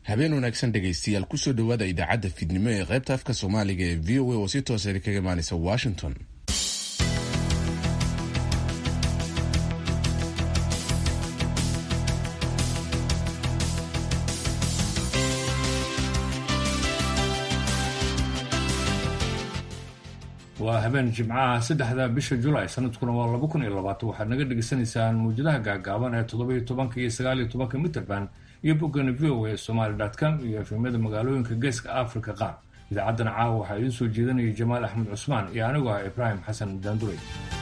habeen wanaagsan dhegaystayaal kusoo dhowaada idaacadda fiidnimo ee qaybta afka soomaaliga ee v o a oo si toosa kaga imaanaysa washington waa habeen jimcaha saddexda bisha julaay sanadkuna waa laba kun iyo labaatan waxaad naga dhegaysanaysaan muwjadaha gaagaaban ee toddobiyo tobanka iyo sagaaliyo tobanka mitrband iyo boggana v o a somaly com iyo efemyada magaalooyinka geeska africa qaar idaacaddana caawa waxaa idiin soo jeedanaya jamaal axmed cusmaan iyo anigoo ah ibraahim xasan daanduray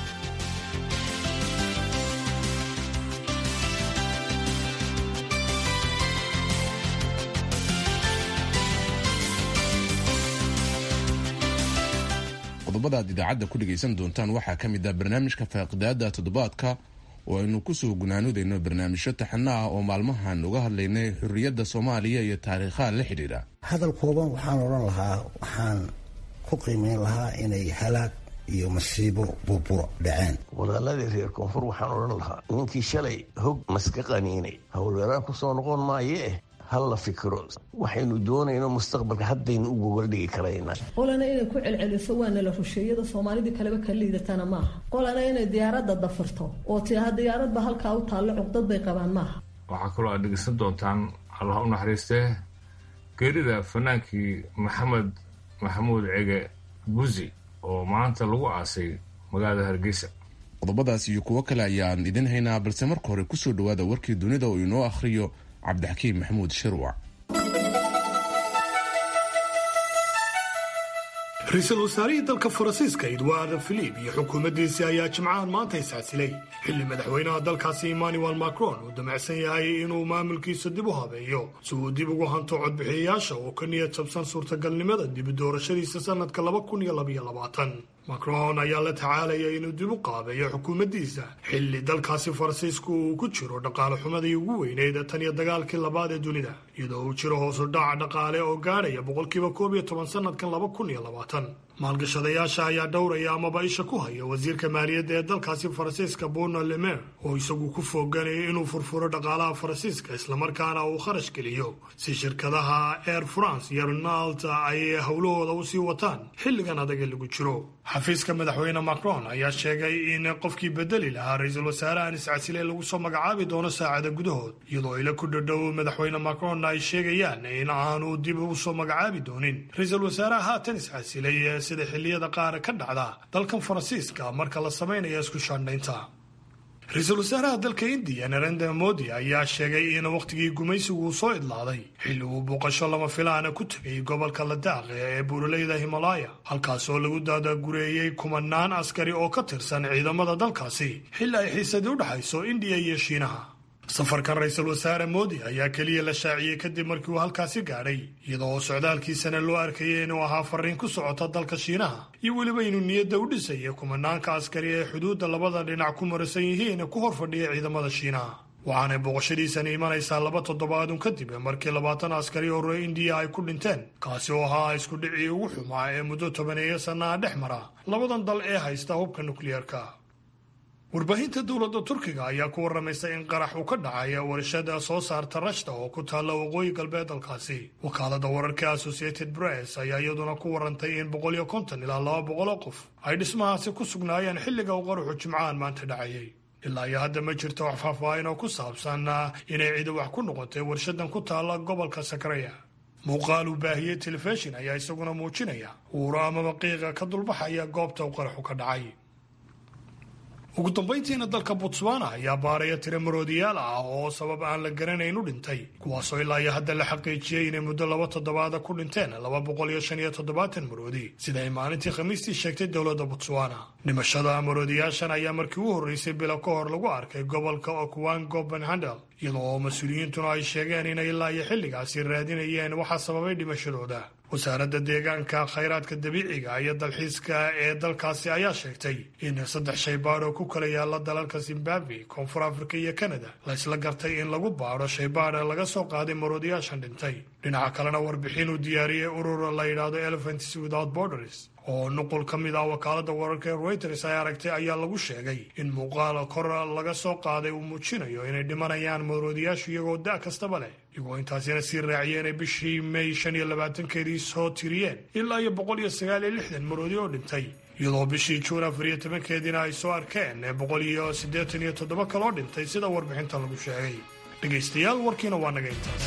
qodobada aad idaacadda ku dhegaysan doontaan waxaa ka mid ah barnaamijka faaqidaada toddobaadka oo aynu kusoo gunaanudayno barnaamijyo taxano ah oo maalmahan uga hadlaynay xurriyadda soomaaliya iyo taariikhaha la xidhiidha hadal kooban waxaan odhan lahaa waxaan ku qiimeyn lahaa inay halaag iyo masiibo burburo dhaceen walaaladii reer koonfur waxaan odhan lahaa ninkii shalay hog maska qaniinay howlweeraan ku soo noqon maayee hal la fikiro waxaynu doonayno mustaqbalka haddaynu u gogol dhigi karaynaa qolana inay ku celceliso waana la rusheeyada soomaalidii kaleba ka liidatana maaha qolana inay diyaaradda dafirto oo tiaha diyaaradba halkaa u taallo cuqdad bay qabaan maaha waxaa kaloo aad dhegeysan doontaan allah u naxariistee geerida fanaankii maxamed maxamuud cege buzi oo maanta lagu aasay magaalada hargeysa qodobadaas iyo kuwo kale ayaan idin haynaa balse marka hore kusoo dhawaada warkii dunida oo inoo akhriyo cabdixakiim maxamuud shirwac ra-iisul wasaarihii dalka faransiiska edward filip iyo xukuumaddiisii ayaa jimcahan maanta iscasilay xilli madaxweynaha dalkaasi emmanuel macron uu damacsan yahay inuu maamulkiisa dib u habeeyo si uu dib ugu hanto codbixiyayaasha oo ka niyad jabsan suurtagalnimada dibi doorashadiisa sanadka laba kun iyo labaiyo labaatan macron ayaa la tacaalaya inuu dib u qaabeeyo xukuumaddiisa xilli dalkaasi faransiisku uu ku jiro dhaqaale xumadii ugu weyneyd tan iyo dagaalkii labaad ee dunida iyadoo uu jiro hoosu dhaca dhaqaale oo gaadhaya boqolkiiba koob iyo toban sanadkan laba kun iyo labaatan maalgashadayaasha ayaa dhowraya amaba isha ku haya wasiirka maaliyadda ee dalkaasi faransiiska bruno lemer oo isagu ku fooganayo inuu furfuro dhaqaalaha faransiiska islamarkaana uu kharash geliyo si shirkadaha air france iyo renalt ay howlahooda usii wataan xilligan adaga lagu jiro xafiiska madaxweyne macron ayaa sheegay in qofkii bedeli lahaa ra-iisul wasaarahan iscasile lagu soo magacaabi doono saacada gudahood iyadoo ila ku dhadhow madaxweyne macronna ay sheegayaan in aanu dib usoo magacaabi doonin ra-iisul wasaaraha haatan iscasilay sida xilliyada qaar ka dhacda dalkan faransiiska marka la samaynayo isku shaandhaynta ra-iisul wasaaraha dalka indiya narendra modi ayaa sheegay in wakhtigii gumaysigu uu soo idlaaday xilli uu booqasho lama filaana ku tegay gobolka ladaaq ee buuraleyda himalaya halkaas oo lagu daadagureeyey kumanaan askari oo ka tirsan ciidamada dalkaasi xilli ay xiisadii u dhexayso indiya iyo shiinaha safarkan ra-iisul wasaare moodi ayaa keliya la shaaciyey kadib markii uu halkaasi gaadhay iyadoo socdaalkiisana loo arkayay inuu ahaa fariin ku socota dalka shiinaha iyo weliba inuu niyadda u dhisaya kumanaanka askari ee xuduudda labada dhinac ku marasan yihiin ku hor fadhiya ciidamada shiinaha waxaanay booqashadiisani imanaysaa laba toddobaadun kadib markii labaatan askari oo reer indiya ay ku dhinteen kaasi oo ahaa isku dhicii ugu xumaa ee muddo tobaneeyo sannaha dhex mara labadan dal ee haysta hubka nukliyeerka warbaahinta dowladda turkiga ayaa ku waramaysa in qarax uu ka dhacay warshada soo saarta rashta oo ku taalla waqooyi galbeed dalkaasi wakaalada wararka associated press ayaa iyaduna ku warantay in boqol iyo konton ilaa laba boqol oo qof ay dhismahaasi ku sugnaayeen xilliga uu qaraxu jimcahan maanta dhacayay ilaa iyo hadda ma jirto wax faahfaahin oo ku saabsan inay cidi wax ku noqotay warshadan ku taalla gobolka sakaraya muuqaal uu baahiyey telefishin ayaa isaguna muujinaya uuro amaba qiiqa ka dulbaxaya goobta uu qaraxu ka dhacay ugu dambayntiina dalka botswana ayaa baaraya tiro maroodiyaal ah oo sabab aan la garanayn u dhintay kuwaasoo ilaa iyo hadda la xaqiijiyey inay muddo laba toddobaada ku dhinteen laba boqol iyo shan iyo toddobaatan maroodi sida ay maalintii khamiistii sheegtay dowladda botswana dhimashada maroodiyaashan ayaa markii u horreysay bilo ka hor lagu arkay gobolka okwango benhandel iyadoo mas-uuliyiintuna ay sheegeen inay ilaa iyo xilligaasi raadinayeen waxaa sababay dhimashadooda wasaaradda deegaanka khayraadka dabiiciga iyo dalxiiska ee dalkaasi ayaa sheegtay in saddex shay baadh oo ku kala yaalla dalalka zimbabwe koonfur afrika iyo kanada la isla gartay in lagu baadho shaybaadha laga soo qaaday maroodiyaashan dhintay dhinaca kalena warbixin uu diyaariyey urur la yidhaahdo elephants without borders oo nuqul ka mid ah wakaalada wararka ee reuters ay aragtay ayaa lagu sheegay in muuqaal kor laga soo qaaday uu muujinayo inay dhimanayaan maroodiyaashu iyagoo da' kastaba leh iyagoo intaasina sii raaciyeen inay bishii may shan iyo labaatankeedii soo tiriyeen ilaa iyo boqol iyo sagaal iyo lixdan maroodi oo dhintay iyadoo bishii juun afar iyo tobankeediina ay soo arkeen boqol iyo siddeetan iyo toddoba kaloo dhintay sida warbixinta lagu sheegay dhegaystayaal warkiina waa naga intaas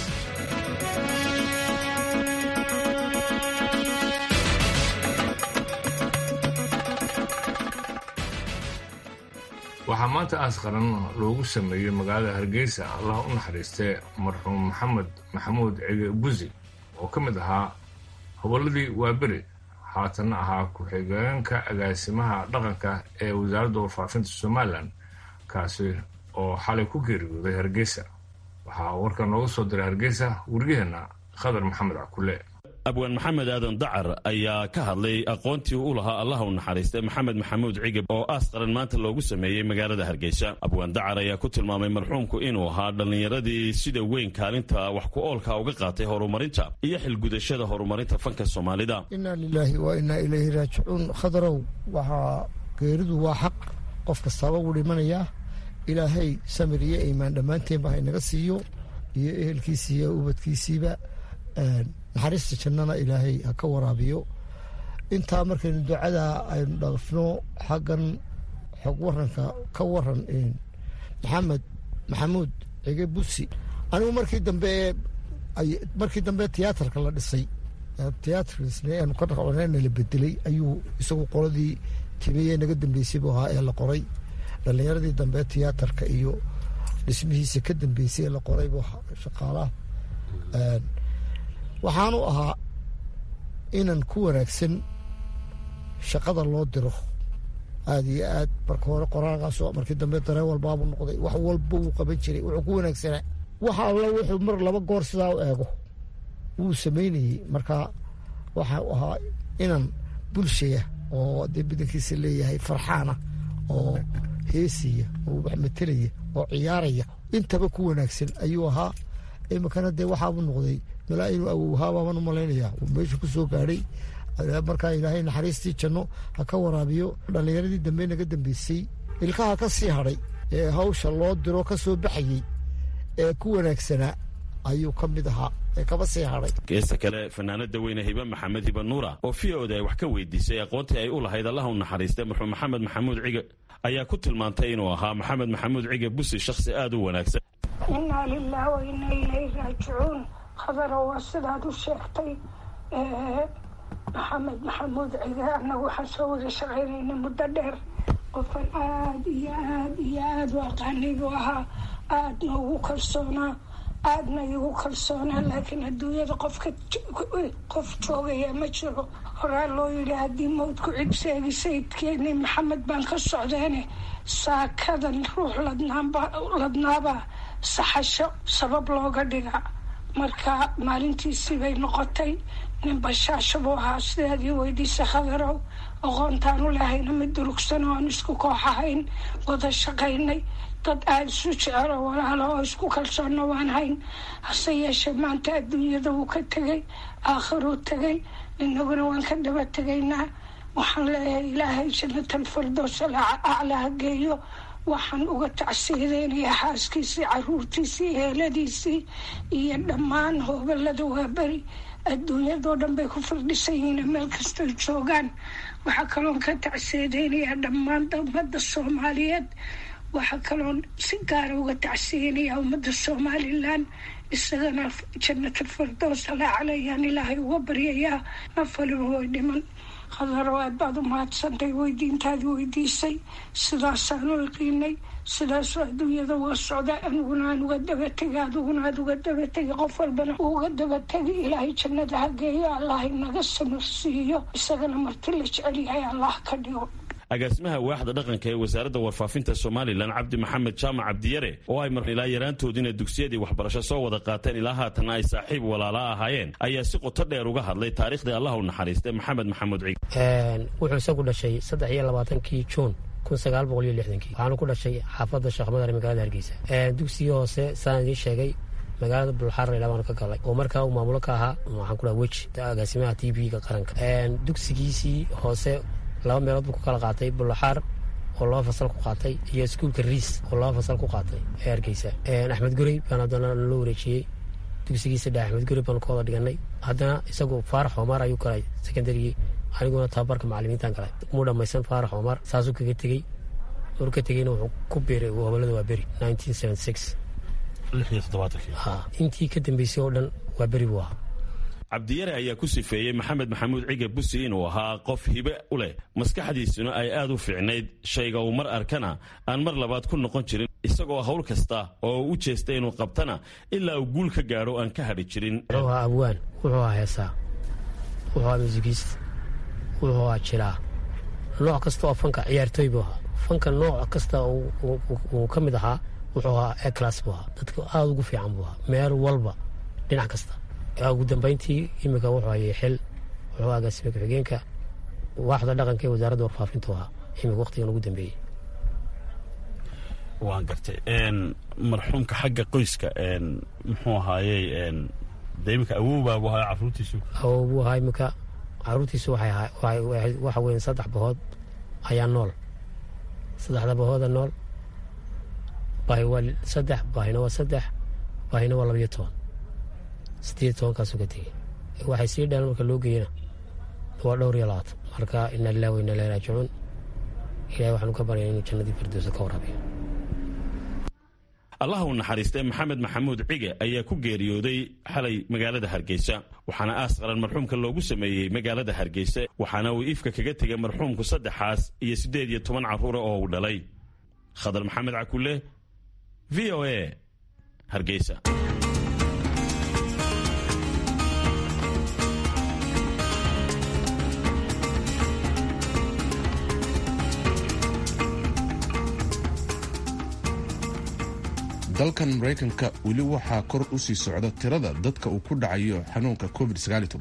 waxaa maanta aas qaran loogu sameeyey magaalada hargeysa allah u naxariistay marxuum maxamed maxamuud cige buzi oo ka mid ahaa hobolladii waaberi haatanna ahaa ku-xigeenka agaasimaha dhaqanka ee wasaaradda warfaafinta somalilan kaasi oo xalay ku geeriyooday hargeysa waxaa warka nooga soo diray hargeysa wariyaheenna khadar maxamed cakule abwaan maxamed aadan dacar ayaa ka hadlay aqoontii u lahaa allah u naxariistay maxamed maxamuud cigab oo aas qaran maanta loogu sameeyey magaalada hargeysa abwaan dacar ayaa ku tilmaamay marxuumku inuu ahaa dhallinyaradii sida weyn kaalinta wax ku oolka uga qaatay horumarinta iyo xilgudashada horumarinta fanka soomaalida inaa lilaahi wa inaa ilayhi raajicuun khadarow waxaa geeridu waa xaq qof kastaaba wuu dhimanayaa ilaahay samir iyo iimaan dhammaanteenba haynaga siiyo iyo ehelkiisii iyo ubadkiisiiba naxariista jannana ilaahay ha ka waraabiyo intaa markaynu ducada aynu dhafno xaggan xog waranka ka waran maxamed maxamuud cige busi anigu markii dambe markii dambe tiyaatarka la dhisay tiyaatarkisn ka dhaqna la bedelay ayuu isagu qoladii timiye naga dambeysay buu ahaa ee la qoray dhalinyaradii dambe tiyaatarka iyo dhismihiisa ka dambeysay ee la qoray buu shaqaalaha waxaanu ahaa inan ku wanaagsan shaqada loo diro aada iyo aad marka hore qoraalkaasoo markii dambe dareen walbaabuu noqday wax walba wuu qaban jiray wuxuu ku wanaagsanaa waxa alla wuxuu mar laba goor sidaa u eego wuu samaynayey marka waxau ahaa inan bulshaya oo dee badankiisa leeyahay farxaana oo heesaya oo wax matelaya oo ciyaaraya intaba ku wanaagsan ayuu ahaa iminkana dee waxaabuu noqday malaa inuu awowhaabaaban u malaynayaa uu meesha ku soo gaadhay markaa ilaahay naxariistii janno ha ka waraabiyo dhallinyaradii dambe naga dambeysay ilkaha ka sii hadhay ee hawsha loo diro ka soo baxayey ee ku wanaagsanaa ayuu ka mid ahaa ee kaba sii hadhay geesta kale fanaanada weyne hibe maxamed hibe nuura oo v oda ay wax ka weydiisay aqoontii ay u lahayd allah u naxariistay marxuum maxamed maxamuud cige ayaa ku tilmaantay inuu ahaa maxamed maxamuud cige busi shakhsi aada u wanaagsan inaa lilah wa inaa ilayhi raajicuun khadaro waa sidaad u sheegtay maxamed maxamuud cige annagu waxaan soo wada shaqaynayna muddo dheer qofan aada iyo aad iyo aada u aqaanay buu ahaa aadna ugu kalsoonaa aadna igu kalsoonaa laakiin adduunyada qofka qof joogaya ma jiro horaa loo yidhi haddii mawdku cid sheegi sayidkeeni maxamed baan ka socdeene saakadan ruux ladnaabaa saxasho sabab looga dhiga marka maalintiisii bay noqotay nin bashaasho buu ahaa sidaad ii weydiisa khadarow aqoontaanu lahayna mid durugsan oo aan isku koox ahayn wada shaqaynay dad aada isu jecelo walaalo oo isku kalsoonna waan hayn hase yeeshee maanta adduunyada wuu ka tegay aakhiruu tegay inaguna waan ka daba tegaynaa waxaan leeyahay ilaahay jannatal firdows aclaa geeyo waxaan uga tacsiideynayaa xaaskiisii caruurtiisii heeladiisii iyo dhammaan hoobalada waaberi adduunyadoo dhan bay ku firdhisan yihiin meel kastoy joogaan waxaa kaloon ka tacsiideynayaa dhammaan ummadda soomaaliyeed waxaa kaloon si gaara uga tacsiyeynayaa ummadda somalilan isagana jannatal firdows alaa caleyaan ilaahay uga baryayaa nafaliba way dhiman khadaro aad baad u mahadsantay weydiintaadii weydiisay sidaasaanu iqiinay sidaasoo adduunyada waa socda aniguna aan uga dabategi adiguna aad uga dabategi qof walbana uga dabategi ilaahay jannada hageeyo allah inaga samirsiiyo isagana marti la jecel yahay allah ka dhigo agaasimaha waaxda dhaqanka ee wasaaradda warfaafinta somalilan cabdi maxamed jaamac cabdiyare oo ay mar ilaa yaraantoodiina dugsiyadii waxbarasho soo wada qaateen ilaa haatanna ay saaxiib walaalaa ahaayeen ayaa si qoto dheer uga hadlay taariikhdii allah u naxariistay maxamed maxamuud cig wuxuu isagu dhashay saddex iyo labaatankii juun kun sagaal boqol iyo lixdankii waxaanu ku dhashay xaafadda sheekh madar magaalada hargeysa dugsigii hoose saan idiin sheegay magaalada bulxaar laydhaa baan ka galay oo markaa uu maamulo ka ahaa waxaan ku dhaha weji agaasimaha t v-ga qaranka dugsigiisii hoose laba meelood buu ku kala qaatay bulxaar oo laba fasal ku qaatay iyo iskuulka riis oo laba fasal ku qaatay ee hargeysa axmed gurey baan haddana loo wareejiyey dugsigiisa dhex axmed gurey baan ka wada dhiganay haddana isagu faarax omar ayuu galay secondarygii aniguna tababarka macalimiintan galay muu dhammaysan faarax omar saasuu kaga tegey maruu ka tegeyna wuxuu ku biiray gobolada waa beri intii ka dambeysay oo dhan waa beri buu ahaa cabdiyare ayaa ku sifeeyey maxamed maxamuud cige busi inuu ahaa qof hibe u leh maskaxdiisuna ay aad u fiicnayd shayga uu mar arkana aan mar labaad ku noqon jirin isagoo hawl kasta oo u jeesta inuu qabtana ilaa uu guul ka gaadho aan ka hadhi jirin wuxuu ahaa abwaan wuxuu ahaa heesaa wuxuu ahaa muusigiist wuxuu ahaa jilaa nooc kasta oo fanka ciyaartooy buu ahaa fanka nooc kasta uu ka mid ahaa wuxuu ahaa eclas buu ahaa dadka aada ugu fiican buu ahaa meel walba dhinac kasta ugu dambayntii iminka wuxuu hayay xil wuxuu agaasime ku-xigeenka waaxda dhaqanka ee wasaaradda warfaafintu ahaa iminka waqtigan ugu dambeeyey waan gartay marxuumka xagga qoyska muxuu ahaayey de iminka awowbaabu ahaa caruurtiisu awow buu ahaa iminka caruurtiisu waxa weyan saddex bahood ayaa nool saddexda bahooda nool baahi waa saddex baahina waa saddex baahina waa labayo toban sideed tobankaasuu ka tegey waxay sii dhalan marka loo geeyana waa dhowr iyo labaatan marka ina lilah wa ina ilahi raajicuun ilahay waxaanu ka baryaya inuu jannadii firdowsa ka waraabiyo allah u naxariistay maxamed maxamuud cige ayaa ku geeriyooday xalay magaalada hargeysa waxaana aas qaran marxuumka loogu sameeyey magaalada hargeysa waxaana uu ifka kaga tegay marxuumku saddexaas iyo siddeed iyo toban carruura oo uu dhalay khadar maxamed cakule v o a hargeysa dalkan maraykanka weli waxaa kor u sii socda tirada dadka uu ku dhacayo xanuunka covid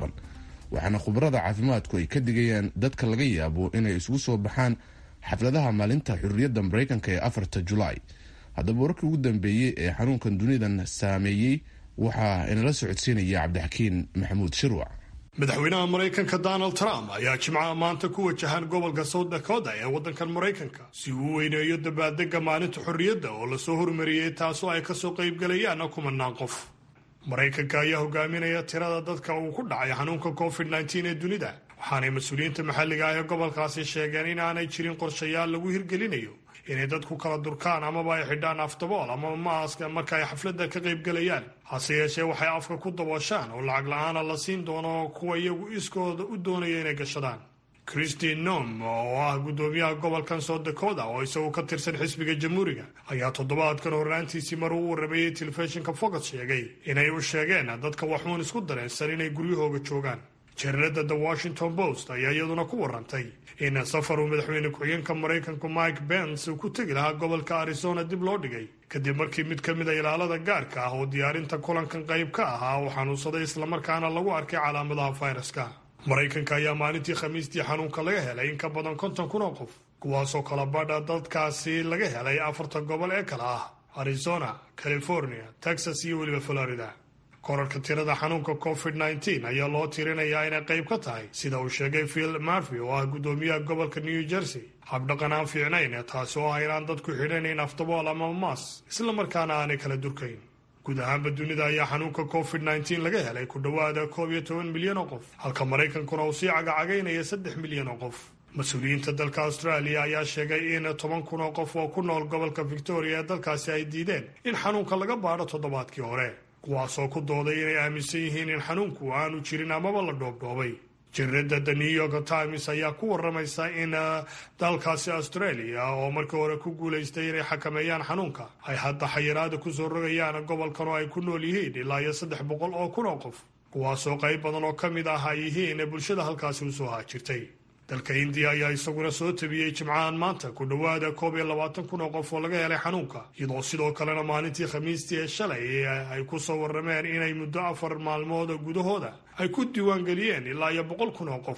waxaana khubarada caafimaadku ay ka digayaan dadka laga yaabo inay isugu soo baxaan xafladaha maalinta xurriyadda maraykanka ee afarta julaay haddaba wararkii ugu dambeeyey ee xanuunkan dunidan saameeyey waxaa inala socodsiinaya cabdixakiin maxamuud shirwac madaxweynaha maraykanka donald trump ayaa jimcaha maanta ku wajahan gobolka south dakota ee waddankan maraykanka si uu u weyneeyo dabaaldega maalinta xorriyadda oo lasoo hormariyey taasoo ay kasoo qaybgalayaan kumanaan qof maraykanka ayaa hogaaminaya tirada dadka uu ku dhacay xanuunka covid nteen ee dunida waxaanay mas-uuliyiinta maxalliga ah ee gobolkaasi sheegeen in aanay jirin qorshayaal lagu hirgelinayo inay dadku kala durkaan amaba ay xidhaan afdabool ama maaska marka ay xafladda ka qaybgalayaan hase yeeshee waxay afka ku dabooshaan oo lacag la-aana la siin doono kuwa iyagu iskooda u doonaya inay gashadaan christine nom oo ah guddoomiyaha gobolkan south dakota oo isagu ka tirsan xisbiga jamhuuriga ayaa toddobaadkan horraantiisii mar uu waramayey telefishinka fox sheegay inay u sheegeen dadka waxuun isku dareensan inay guryahooga joogaan jaridada the washington post ayaa iyaduna ku warantay in safar uu madaxweyne ku-xigeenka maraykanku mike bens uu ku tegi lahaa gobolka arizona dib loo dhigay kadib markii mid ka mid a ilaalada gaarka ah oo diyaarinta kulankan qayb ka ahaa uu xanuunsaday islamarkaana lagu arkay calaamadaha fayraska maraykanka ayaa maalintii khamiistii xanuunka laga helay in ka badan konton kun oo qof kuwaasoo kala badha dadkaasi laga helay afarta gobol ee kale ah arizona california texas iyo weliba florida korarka tirada xanuunka covid nteen ayaa loo tirinayaa inay qayb ka tahay sida uu sheegay phil marvy oo ah guddoomiyaha gobolka new jersey habdhaqan aan fiicnayn taasi oo ah inaan dadku xidhanayn afdabool ama maas islamarkaana aanay kala durkayn guud ahaanba dunida ayaa xanuunka covid nteen laga helay ku dhowaada koob iyo toban milyan oo qof halka maraykankuna uu sii cagacagaynaya saddex milyan oo qof mas-uuliyiinta dalka australia ayaa sheegay in toban kun oo qof oo ku nool gobolka victoria ee dalkaasi ay diideen in xanuunka laga baadho toddobaadkii hore kuwaasoo ku dooday inay aaminsan yihiin in xanuunku aanu jirin amaba la dhoobdhoobay jaridada the new york times ayaa ku waramaysa in dalkaasi australia oo markii hore ku guulaystay inay xakameeyaan xanuunka ay hadda xayiraada kusoo rogayaan gobolkan oo ay ku nool yihiin ilaa iyo saddex boqol oo kun oo qof kuwaasoo qayb badan oo ka mid ah ay yihiin bulshada halkaasi usoo haajirtay dalka indiya ayaa isaguna soo tabiyey jimcahan maanta ku dhowaada koob iyo labaatan kun oo qof oo laga helay xanuunka iyadoo sidoo kalena maalintii khamiistii ee shalay ay ku soo warrameen inay muddo afar maalmood gudahooda ay ku diiwaangeliyeen ilaa iyo boqol kun oo qof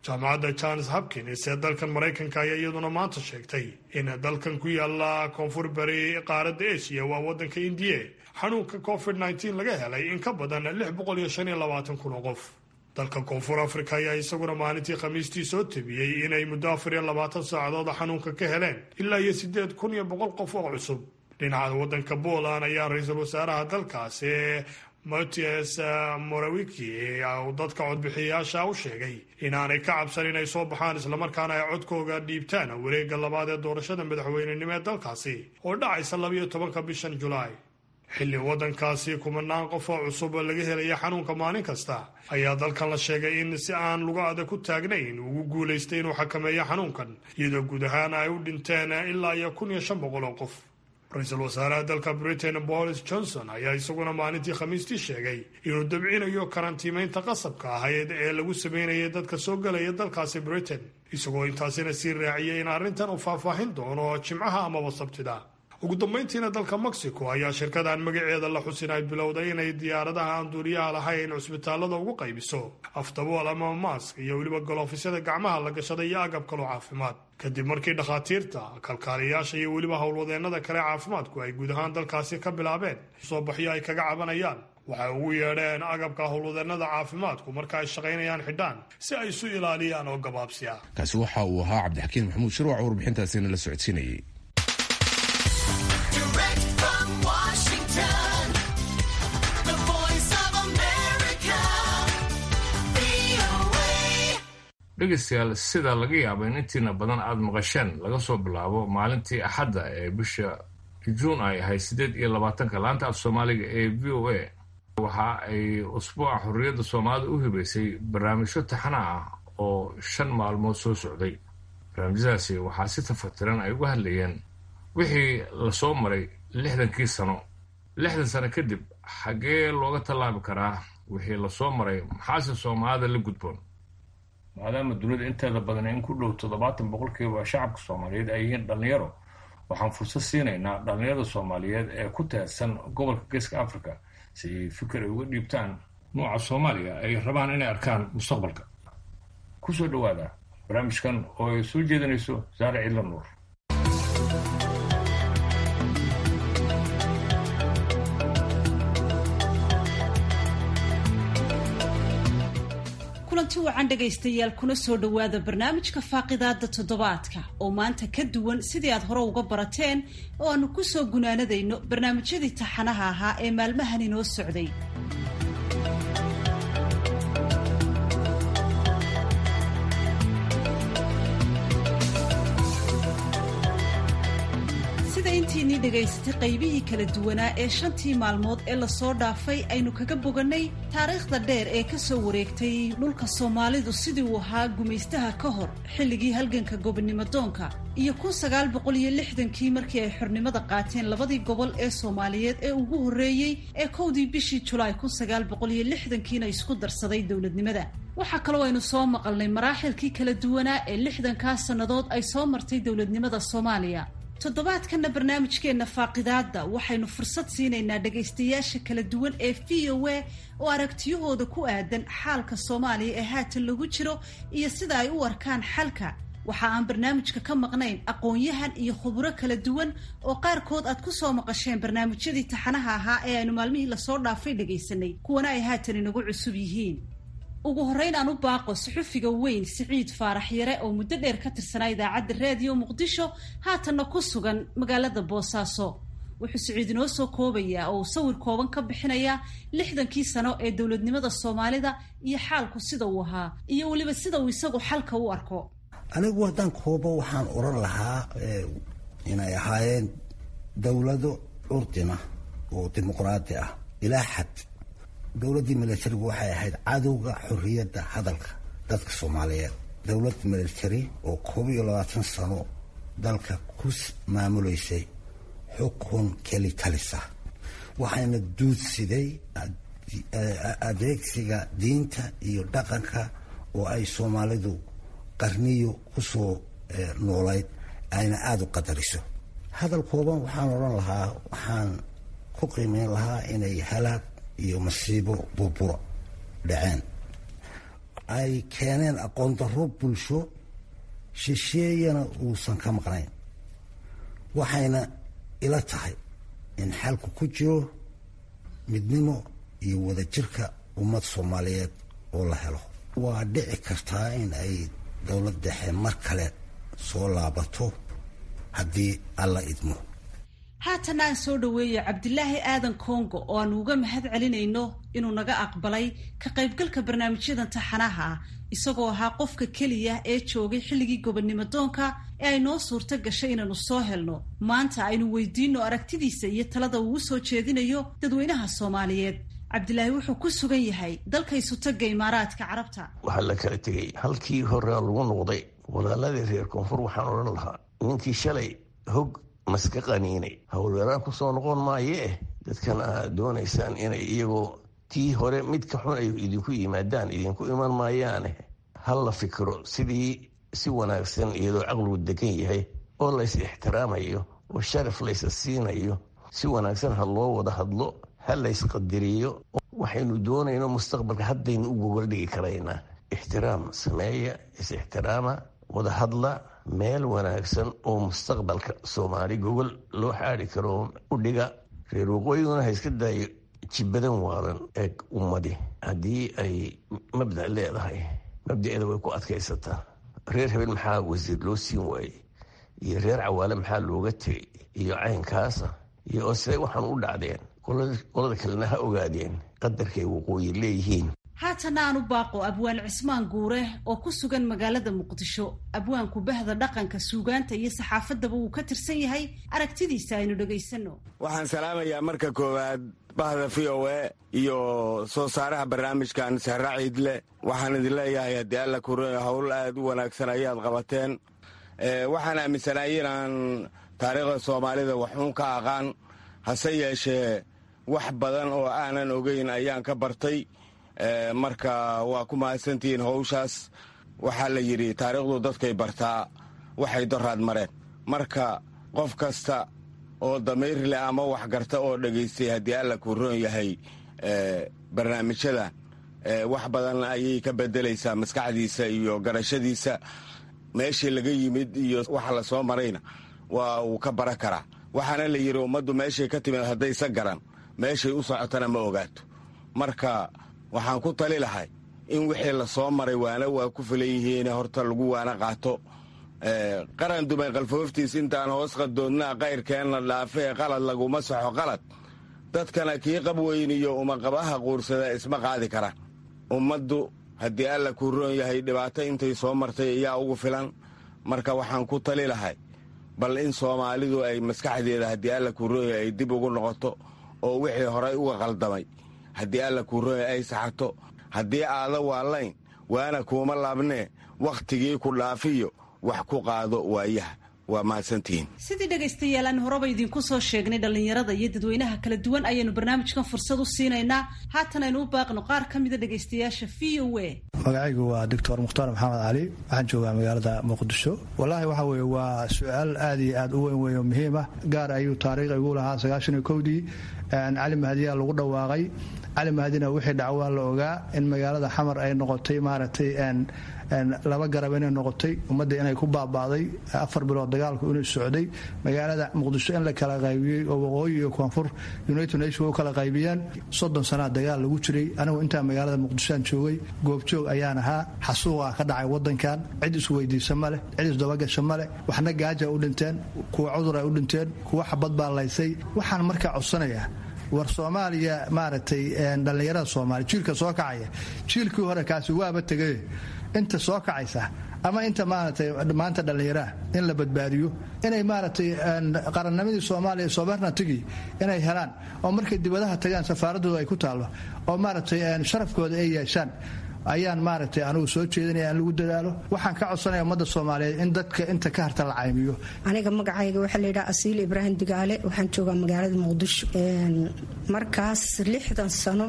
jaamacadda johns hopkins ee dalkan maraykanka ayaa iyaduna maanta sheegtay in dalkan ku yaala koonfur bari qaaradda asia waa waddanka indiya xanuunka covid nteen laga helay in ka badan lix boqol iyo shan iyo labaatan kun oo qof dalka koonfur africa ayaa isaguna maalintii khamiistii soo tabiyey inay muddo afar iyo labaatan saacadood xanuunka ka heleen ilaa iyo siddeed kun iyo boqol qof oo cusub dhinaca waddanka poland ayaa ra-iisul wasaaraha dalkaasi matias morawiki uu dadka codbixiyayaasha u sheegay inaanay ka cabsan inay soo baxaan islamarkaana ay codkooga dhiibtaan wareegga labaad ee doorashada madaxweynenimo ee dalkaasi oo dhacaysa labayo tobanka bishan julaay xilli waddankaasi kumanaan qof oo cusub laga helaya xanuunka maalin kasta ayaa dalkan la sheegay in si aan luga adag ku taagnayn ugu guulaystay inuu xakameeyo xanuunkan iyadoo guud ahaan ay u dhinteen ilaa iyo kun iyo shan boqol oo qof ra-iisul wasaaraha dalka britain boris johnson ayaa isaguna maalintii khamiistii sheegay inuu dabcinayo karantiimeynta qasabka ahayd ee lagu sameynayay dadka soo gelaya dalkaasi britain isagoo intaasina sii raaciyay in arrintan uu faahfaahin doono jimcaha amaba sabtida ugu dambayntiina dalka mexico ayaa shirkadan magaceeda la xusin ay bilowday inay diyaaradaha aan duuriyaha lahayn cusbitaalada ugu qaybiso afdabool ama maask iyo weliba galoofysyada gacmaha la gashada iyo agab kaloo caafimaad kadib markii dhakhaatiirta kalkaaliyayaasha iyo weliba howlwadeennada kale caafimaadku ay guud ahaan dalkaasi ka bilaabeen soo baxyo ay kaga cabanayaan waxay ugu yeedheen agabka howlwadeennada caafimaadku marka ay shaqaynayaan xidhaan si ay isu ilaaliyaan oo gabaabsiya kaasi waxa uu ahaa cabdixakiin maxamuud shirwac warbixintaasina la socodsiinayay dhegaystayaal sida laga yaabo in intiina badan aada maqasheen laga soo bilaabo maalintii axadda ee bisha juun ay ahayd siddeed iyo labaatanka laanta af soomaaliga ee v o a waxa ay usbuuca xorriyadda soomaalida u hibaysay barnaamijyo taxana ah oo shan maalmood soo socday barnaamijyadaasi waxaa si tafatiran ay uga hadlayeen wixii lasoo maray lixdankii sano lixdan sano kadib xaggee looga tallaabi karaa wixii lasoo maray maxaase soomaalida la gudboon maadaama dunida inteeda badan in ku dhow toddobaatan boqolkiiba shacabka soomaaliyeed ay yihiin dhallinyaro waxaan fursad siinaynaa dhallinyarada soomaaliyeed ee ku teedsan gobolka geeska africa si ay fikir ay uga dhiibtaan nuuca soomaaliya ay rabaan inay arkaan mustaqbalka kusoo dhowaada barnaamijkan oo ay soo jeedinayso saare ciidla nuur kulanti wacan dhegaystayaal kuna soo dhowaada barnaamijka faaqidaada toddobaadka oo maanta ka duwan sidii aad hore uga barateen oo aanu ku soo gunaanadayno barnaamijyadii taxanaha ahaa ee maalmahan inoo socday sida intiinii dhegaysatay qaybihii kala duwanaa ee shantii maalmood ee lasoo dhaafay aynu kaga bogannay taariikhda dheer ee ka soo wareegtay dhulka soomaalidu sidii uu ahaa gumaystaha ka hor xilligii halganka gobonnimo doonka iyo kun sagaal boqol iyo lixdankii markii ay xornimada qaateen labadii gobol ee soomaaliyeed ee ugu horreeyey ee kowdii bishii julaay kun sagaal boqol iyo lixdankiina isku darsaday dowladnimada waxaa kaloo aynu soo maqalnay maraaxilkii kala duwanaa ee lixdankaas sannadood ay soo martay dowladnimada soomaaliya toddobaadkanna barnaamijkeenna faaqidaadda waxaynu fursad siinaynaa dhegaystayaasha kala duwan ee v o a oo aragtiyahooda ku aadan xaalka soomaaliya ee haatan lagu jiro iyo sida ay u arkaan xalka waxa aan barnaamijka ka maqnayn aqoon-yahan iyo khuburo kala duwan oo qaarkood aad ku soo maqasheen barnaamijyadii taxanaha ahaa ee aynu maalmihii lasoo dhaafay dhegaysanay kuwana ay haatan inagu cusub yihiin ugu horreyn aan u baaqo suxufiga weyn siciid faarax yare oo muddo dheer ka tirsanaa idaacadda raadiyo muqdisho haatanna ku sugan magaalada boosaaso wuxuu siciid inoo soo koobayaa oo uu sawir kooban ka bixinayaa lixdankii sano ee dowladnimada soomaalida iyo xaalku sida uu ahaa iyo weliba sida uu isagu xalka u arko anigu haddaan koobo waxaan oran lahaa inay ahaayeen dowlado curdina oo dimuqraadi ah ilaa xad dowladdii militarigu waxay ahayd cadowga xorriyadda hadalka dadka soomaaliyeed dowlad military oo koob iyo labaatan sano dalka ku maamuleysay xukun keli talisa waxayna duudsiday adeegsiga diinta iyo dhaqanka oo ay soomaalidu qarniyo kusoo noolayd ayna aada u qadariso hadal kooban waxaan odhan lahaa waxaan ku qiimeyn lahaa inay halaag iyo masiibo burburo dhaceen ay keeneen aqoon darro bulsho shisheeyana uusan ka maqnayn waxayna ila tahay in xalku ku jiro midnimo iyo wadajirka ummad soomaaliyeed oo la helo waa dhici kartaa in ay dowlad dhexe mar kale soo laabato haddii alla idmo haatan aan soo dhoweeyo cabdilaahi aadan kongo oo aanu uga mahad celinayno inuu naga aqbalay ka qaybgalka barnaamijyadan taxanaha ah isagoo ahaa qofka keliya ee joogay xilligii gobonnimo doonka ee ay noo suurto gashay inaanu soo helno maanta aynu weydiino aragtidiisa iyo talada uu soo jeedinayo dadweynaha soomaaliyeed cabdilaahi wuxuu ku sugan yahay dalka isutaga imaaraadka carabta waxaa la kala tegay halkii horea lagu noqday walaaladii reer koonfur waxaan odhan lahaa ninkii shalay hog maska qaniinay howlgaraan ku soo noqon maayee dadkan aad doonaysaan inay iyagoo tii hore mid ka xun ay idinku yimaadaan idinku iman maayaane hal la fikiro sidii si wanaagsan iyadoo caqligu degan yahay oo lays ixtiraamayo oo sharaf laysa siinayo si wanaagsan ha loo wada hadlo ha laysqadiriyo waxaynu doonayno mustaqbalka haddaynu u gogoldhigi karaynaa ixtiraam sameeya is-ixtiraama wada hadla meel wanaagsan oo mustaqbalka soomaali gogol loo xaadi karo u dhiga reer waqooyiguna ha iska daayo jibadan waalan eeg ummadi haddii ay mabda leedahay mabdaeeda way ku adkaysataa reer habeen maxaa wasiir loo siin waayey iyo reer cawaale maxaa looga tegay iyo caynkaasa iyo oo siday waxaan u dhacdeen qolada kalena ha ogaadeen qadarkay waqooyi leeyihiin haatana aan u baaqo abwaan cismaan guure oo ku sugan magaalada muqdisho abwaanku bahda dhaqanka suugaanta iyo saxaafadaba uu ka tirsan yahay aragtidiisa aynu dhegaysano waxaan salaamayaa marka koowaad bahda v o e iyo soo saaraha barnaamijkan sahra ciidle waxaan idin leeyahay haddii alla kuroya howl aad u wanaagsan ayaad qabateen waxaan aaminsanaay inaan taariikhda soomaalida waxuun ka aqaan hase yeeshee wax badan oo aanan ogeyn ayaan ka bartay marka waa ku mahadsantihiin howshaas waxaa la yidhi taariikhdu dadkay bartaa waxay doraad mareen marka qof kasta oo damiir leh ama waxgarta oo dhegaystay haddii alla kuu roon yahay barnaamijyadan wax badan ayay ka bedelaysaa maskaxdiisa iyo garashadiisa meeshii laga yimid iyo waxa la soo marayna waa uu ka baran karaa waxaana la yidhi ummaddu meeshay ka timid haddaysa garan meeshay u socotana ma ogaato marka waxaan ku tali lahay in wixii la soo maray waana waa ku filan yihiin horta lagu waana qaato qaran dumay qalfooftiis intaan hoos qadoodnaa qayrkeenna dhaafe ee qalad laguma saxo qalad dadkana kii qab weyn iyo umaqabaha quursada isma qaadi karaan ummaddu haddii alla kuu roon yahay dhibaato intay soo martay ayaa ugu filan marka waxaan ku tali lahay bal in soomaalidu ay maskaxdeeda haddii alla kuu roon yahay ay dib ugu noqoto oo wixii horay uga qaldamay haddii alla kuu roon yahay ay saxarto haddii aada waalayn waana kuuma laabnee wakhtigii ku dhaafiyo wax ku qaado waayaha waa mahadsantihiin sidii dhegaystayaal aan horeba idinku soo sheegnay dhallinyarada iyo dadweynaha kala duwan ayaynu barnaamijkan fursad u siinaynaa haatan aynu u baaqno qaar ka mida dhegaystayaasha v o a magacaygu waa doctor mukhtaar maxamed cali waxaan joogaa magaalada muqdisho wallaahi waxa weye waa su-aal aad iyo aad u weyn weyn oo muhiim ah gaar ayuu taariikh igu lahaa sagaashan iyo kowdii cali mahdiyaa lagu dhawaaqay cali mahdina wixii dhacwaa la ogaa in magaalada xamar ay noqotay maaragtay laba garab inay noqotay ummadda inay ku baaba'day afar bilood dagaalku inuu socday magaalada muqdisho in la kala qaybiyey oo waqooyi iyo koonfur united nation u kala qaybiyeen soddon sanaa dagaal lagu jiray anigu intaa magaalada muqdishoaan joogay goobjoog ayaan ahaa xasuuqaa ka dhacay wadankan cid isweydiisa ma leh cid isdabagasha ma leh waxna gaaja u dhinteen kuwa cudur ay u dhinteen kuwa xabad baa laysay waxaan markaa codsanayaa war soomaaliya maaragtay dhallinyarada soomaaliya jiilka soo kacaya jiilkii hore kaasi waaba tegay inta soo kacaysa ama inta maaragtay maanta dhallinyaraha in la badbaadiyo inay maaragtay qarannimadii soomaaliya sobernatigii inay helaan oo markay dibadaha tagaan safaaradooda ay ku taallo oo maaragtay sharafkooda ay yeeshaan ayaan maaragtay anugu soo jeedinaya in lagu dadaalo waxaan ka codsanaya ummadda soomaaliyeed in dadka inta ka harta la caymiyo aniga magacayga waxaa layidhaha asiil ibraahim digaale waxaan joogaa magaalada muqdisho markaas lixdan sano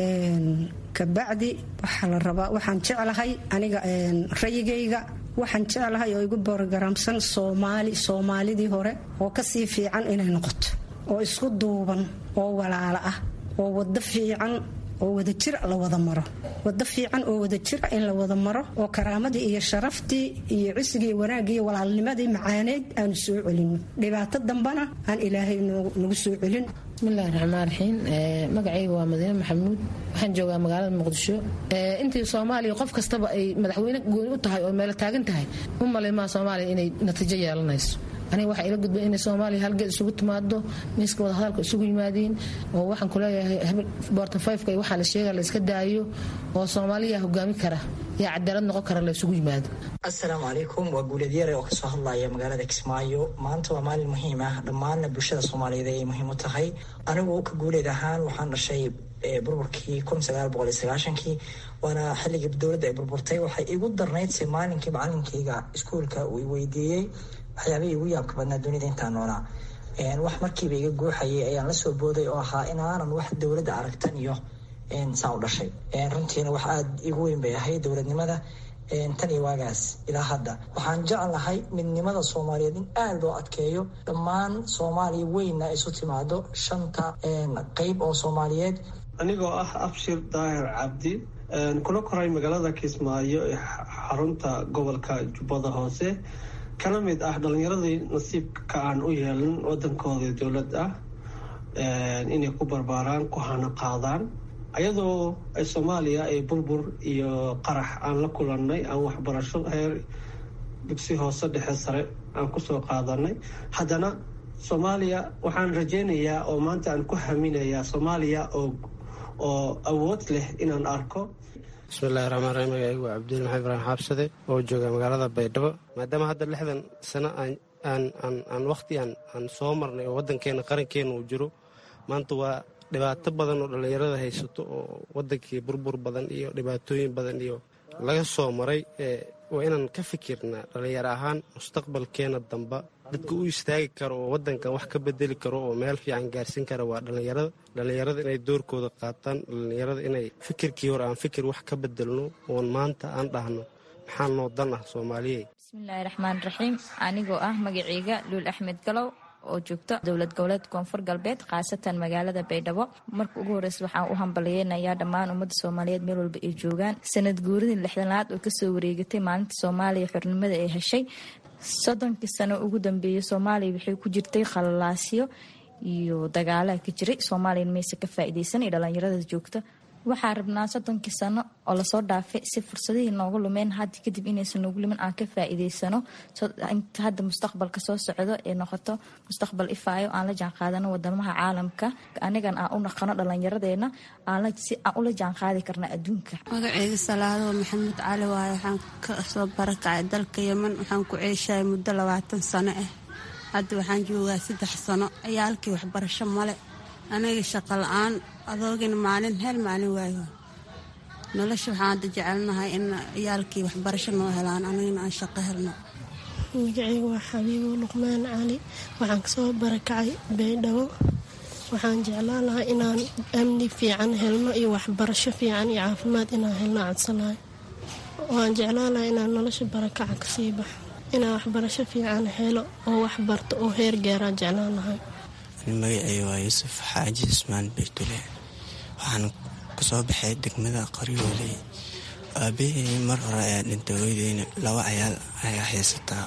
kabacdi waxaa la rabaa waxaan jeclahay aniga rayigayga waxaan jeclahay oo igu borogaraamsan soomaali soomaalidii hore oo kasii fiican inay noqoto oo isku duuban oo walaalo ah oo wado fiican oo wadajir la wada maro wado fiican oo wadajira in la wada maro oo karaamadii iyo sharaftii iyo cisigii iyo wanaagii iyo walaalnimadii macaaneyd aanu soo celino dhibaato dambana aan ilaahay nagu soo celin bismillahi raxmaan raxiim magacayga waa madiine maxamuud waxaan joogaa magaalada muqdisho intii soomaaliya qof kastaba ay madaxweyne gooni u tahay oo meelo taagan tahay u malaymaa soomaaliya inay natiijo yeelanayso aniga waxaa ila gudbay inay soomaaliya halgeed isugu timaado miiska wadahadalka isugu yimaadiin oo waxaan kuleeyahay bortafayfka iyo waxaa la sheega la iska daayo oo soomaaliya hogaami kara iyo cadaalad noqon kara la isugu yimaado assalaamu calaykum waa guuleed yare oo kasoo hadlaya magaalada kismaayo maanta waa maalin muhiim ah dhammaanna bulshada soomaaliyeed ayay muhiim u tahay anigu ka guuleed ahaan waxaan dhashay burburkii kii waana xilligii dowladda ay burburtay waxay igu darnaydse maalinkii macalinkayga iskuolka uu weydiiyey waxyaabihii igu yaabka badnaa dunida intaan noolaa wax markiiba iga guuxayay ayaan la soo booday oo ahaa inaanan wax dowladda aragtan iyo saa u dhashay runtiina wax aada igu weyn bay ahayd dowladnimada tan iyo waagaas ilaa hadda waxaan jeclahay midnimada soomaaliyeed in aada loo adkeeyo dhammaan soomaaliya weynna isu timaado shanta qeyb oo soomaaliyeed anigoo ah abshir daahir cabdi kula koray magaalada kismaayo ee xarunta gobolka jubbada hoose kana mid ah dhalinyaradii nasiibka aan u yeelin wadankooda dowlad ah inay ku barbaaraan ku hana qaadaan ayadoo ay soomaaliya ay burbur iyo qarax aan la kulannay aan waxbarasho heer dugsi hoose dhexe sare aan kusoo qaadanay haddana soomaaliya waxaan rajaynayaa oo maanta aan ku haminayaa soomaaliya oo oo awood leh inaan arko bismillahi raxmaan raxiim magacaygu waa cabdil maxamed ibraahim xaabsade oo jooga magaalada baydhabo maadaama hadda lixdan sano aan wakhti aan soo marnay oo waddankeena qarankeena uu jiro maanta waa dhibaato badan oo dhallinyarada haysato oo waddankii burbur badan iyo dhibaatooyin badan iyo laga soo maray waa inaan ka fikirnaa dhallinyaro ahaan mustaqbalkeena damba dadka u istaagi karo oo waddankan wax ka bedeli karo oo meel fiican gaarsiin kara waa dhallinyarada dhallinyarada inay doorkooda qaataan dhallinyarada inay fikirkii hore aan fikir wax ka bedelno oon maanta aan dhahno maxaa noo dan ah soomaaliye bismillaahi raxmaan raxiim anigoo ah magaceyga luul axmed galow oo joogto dowlad goboleed koonfur galbeed khaasatan magaalada baydhabo marka ugu horeysa waxaan u hambaliyeynayaa dhammaan ummadda soomaaliyeed meel walba ay joogaan sanad guuridii lixdanaad oo kasoo wareegatay maalinta soomaaliya xornimada ay heshay soddonkii sano ugu dambeeyay soomaaliya waxay ku jirtay khalalaasyo iyo dagaalaha ka jiray soomaaliya mayse ka faa'iideysan iyo dhallinyarada joogta waxaa rabnaa soddonkii sano oo lasoo dhaafay si fursadihii noogu lumeen hadda kadib inaysan noogu lumin aan ka faa'iideysano inta hadda mustaqbalka soo socdo ee noqoto mustaqbal ifaayo aan la jaanqaadano wadamaha caalamka anigan aan u naqano dhallinyaradeena si aan ula jaanqaadi karna adduunka magaceyga salaado maxamed cali waaye waxaan kasoo barakacay dalka yeman waxaan ku ceeshahay muddo labaatan sano ah hadda waxaan joogaa saddex sano ciyaalkii waxbarasho male aniga shaqo la-aan adoogina maalin hel maalin waayo nolosha waxaan hadda jecelnahay in ciyaalkii waxbarasho noo helaan anigana aan shaqo helno magaceyga waa xabiibo luqmaan cali waxaan kasoo barakacay baydhabo waxaan jeclaan lahaa inaan amni fiican helno iyo waxbarasho fiican iyo caafimaad inaan helno codsanahay waan jeclaan lahaa inaan nolosha barakaca kasii baxo inaan waxbarasho fiican helo oo waxbarto oo heer gaaraan jeclaan lahay magaceyga waa yuusuf xaaji ismaan baytule waxaan kasoo baxay degmada qoryooley aabahey mar hore ayaa dhintay weydeyna laba cayaal ayaa haysataa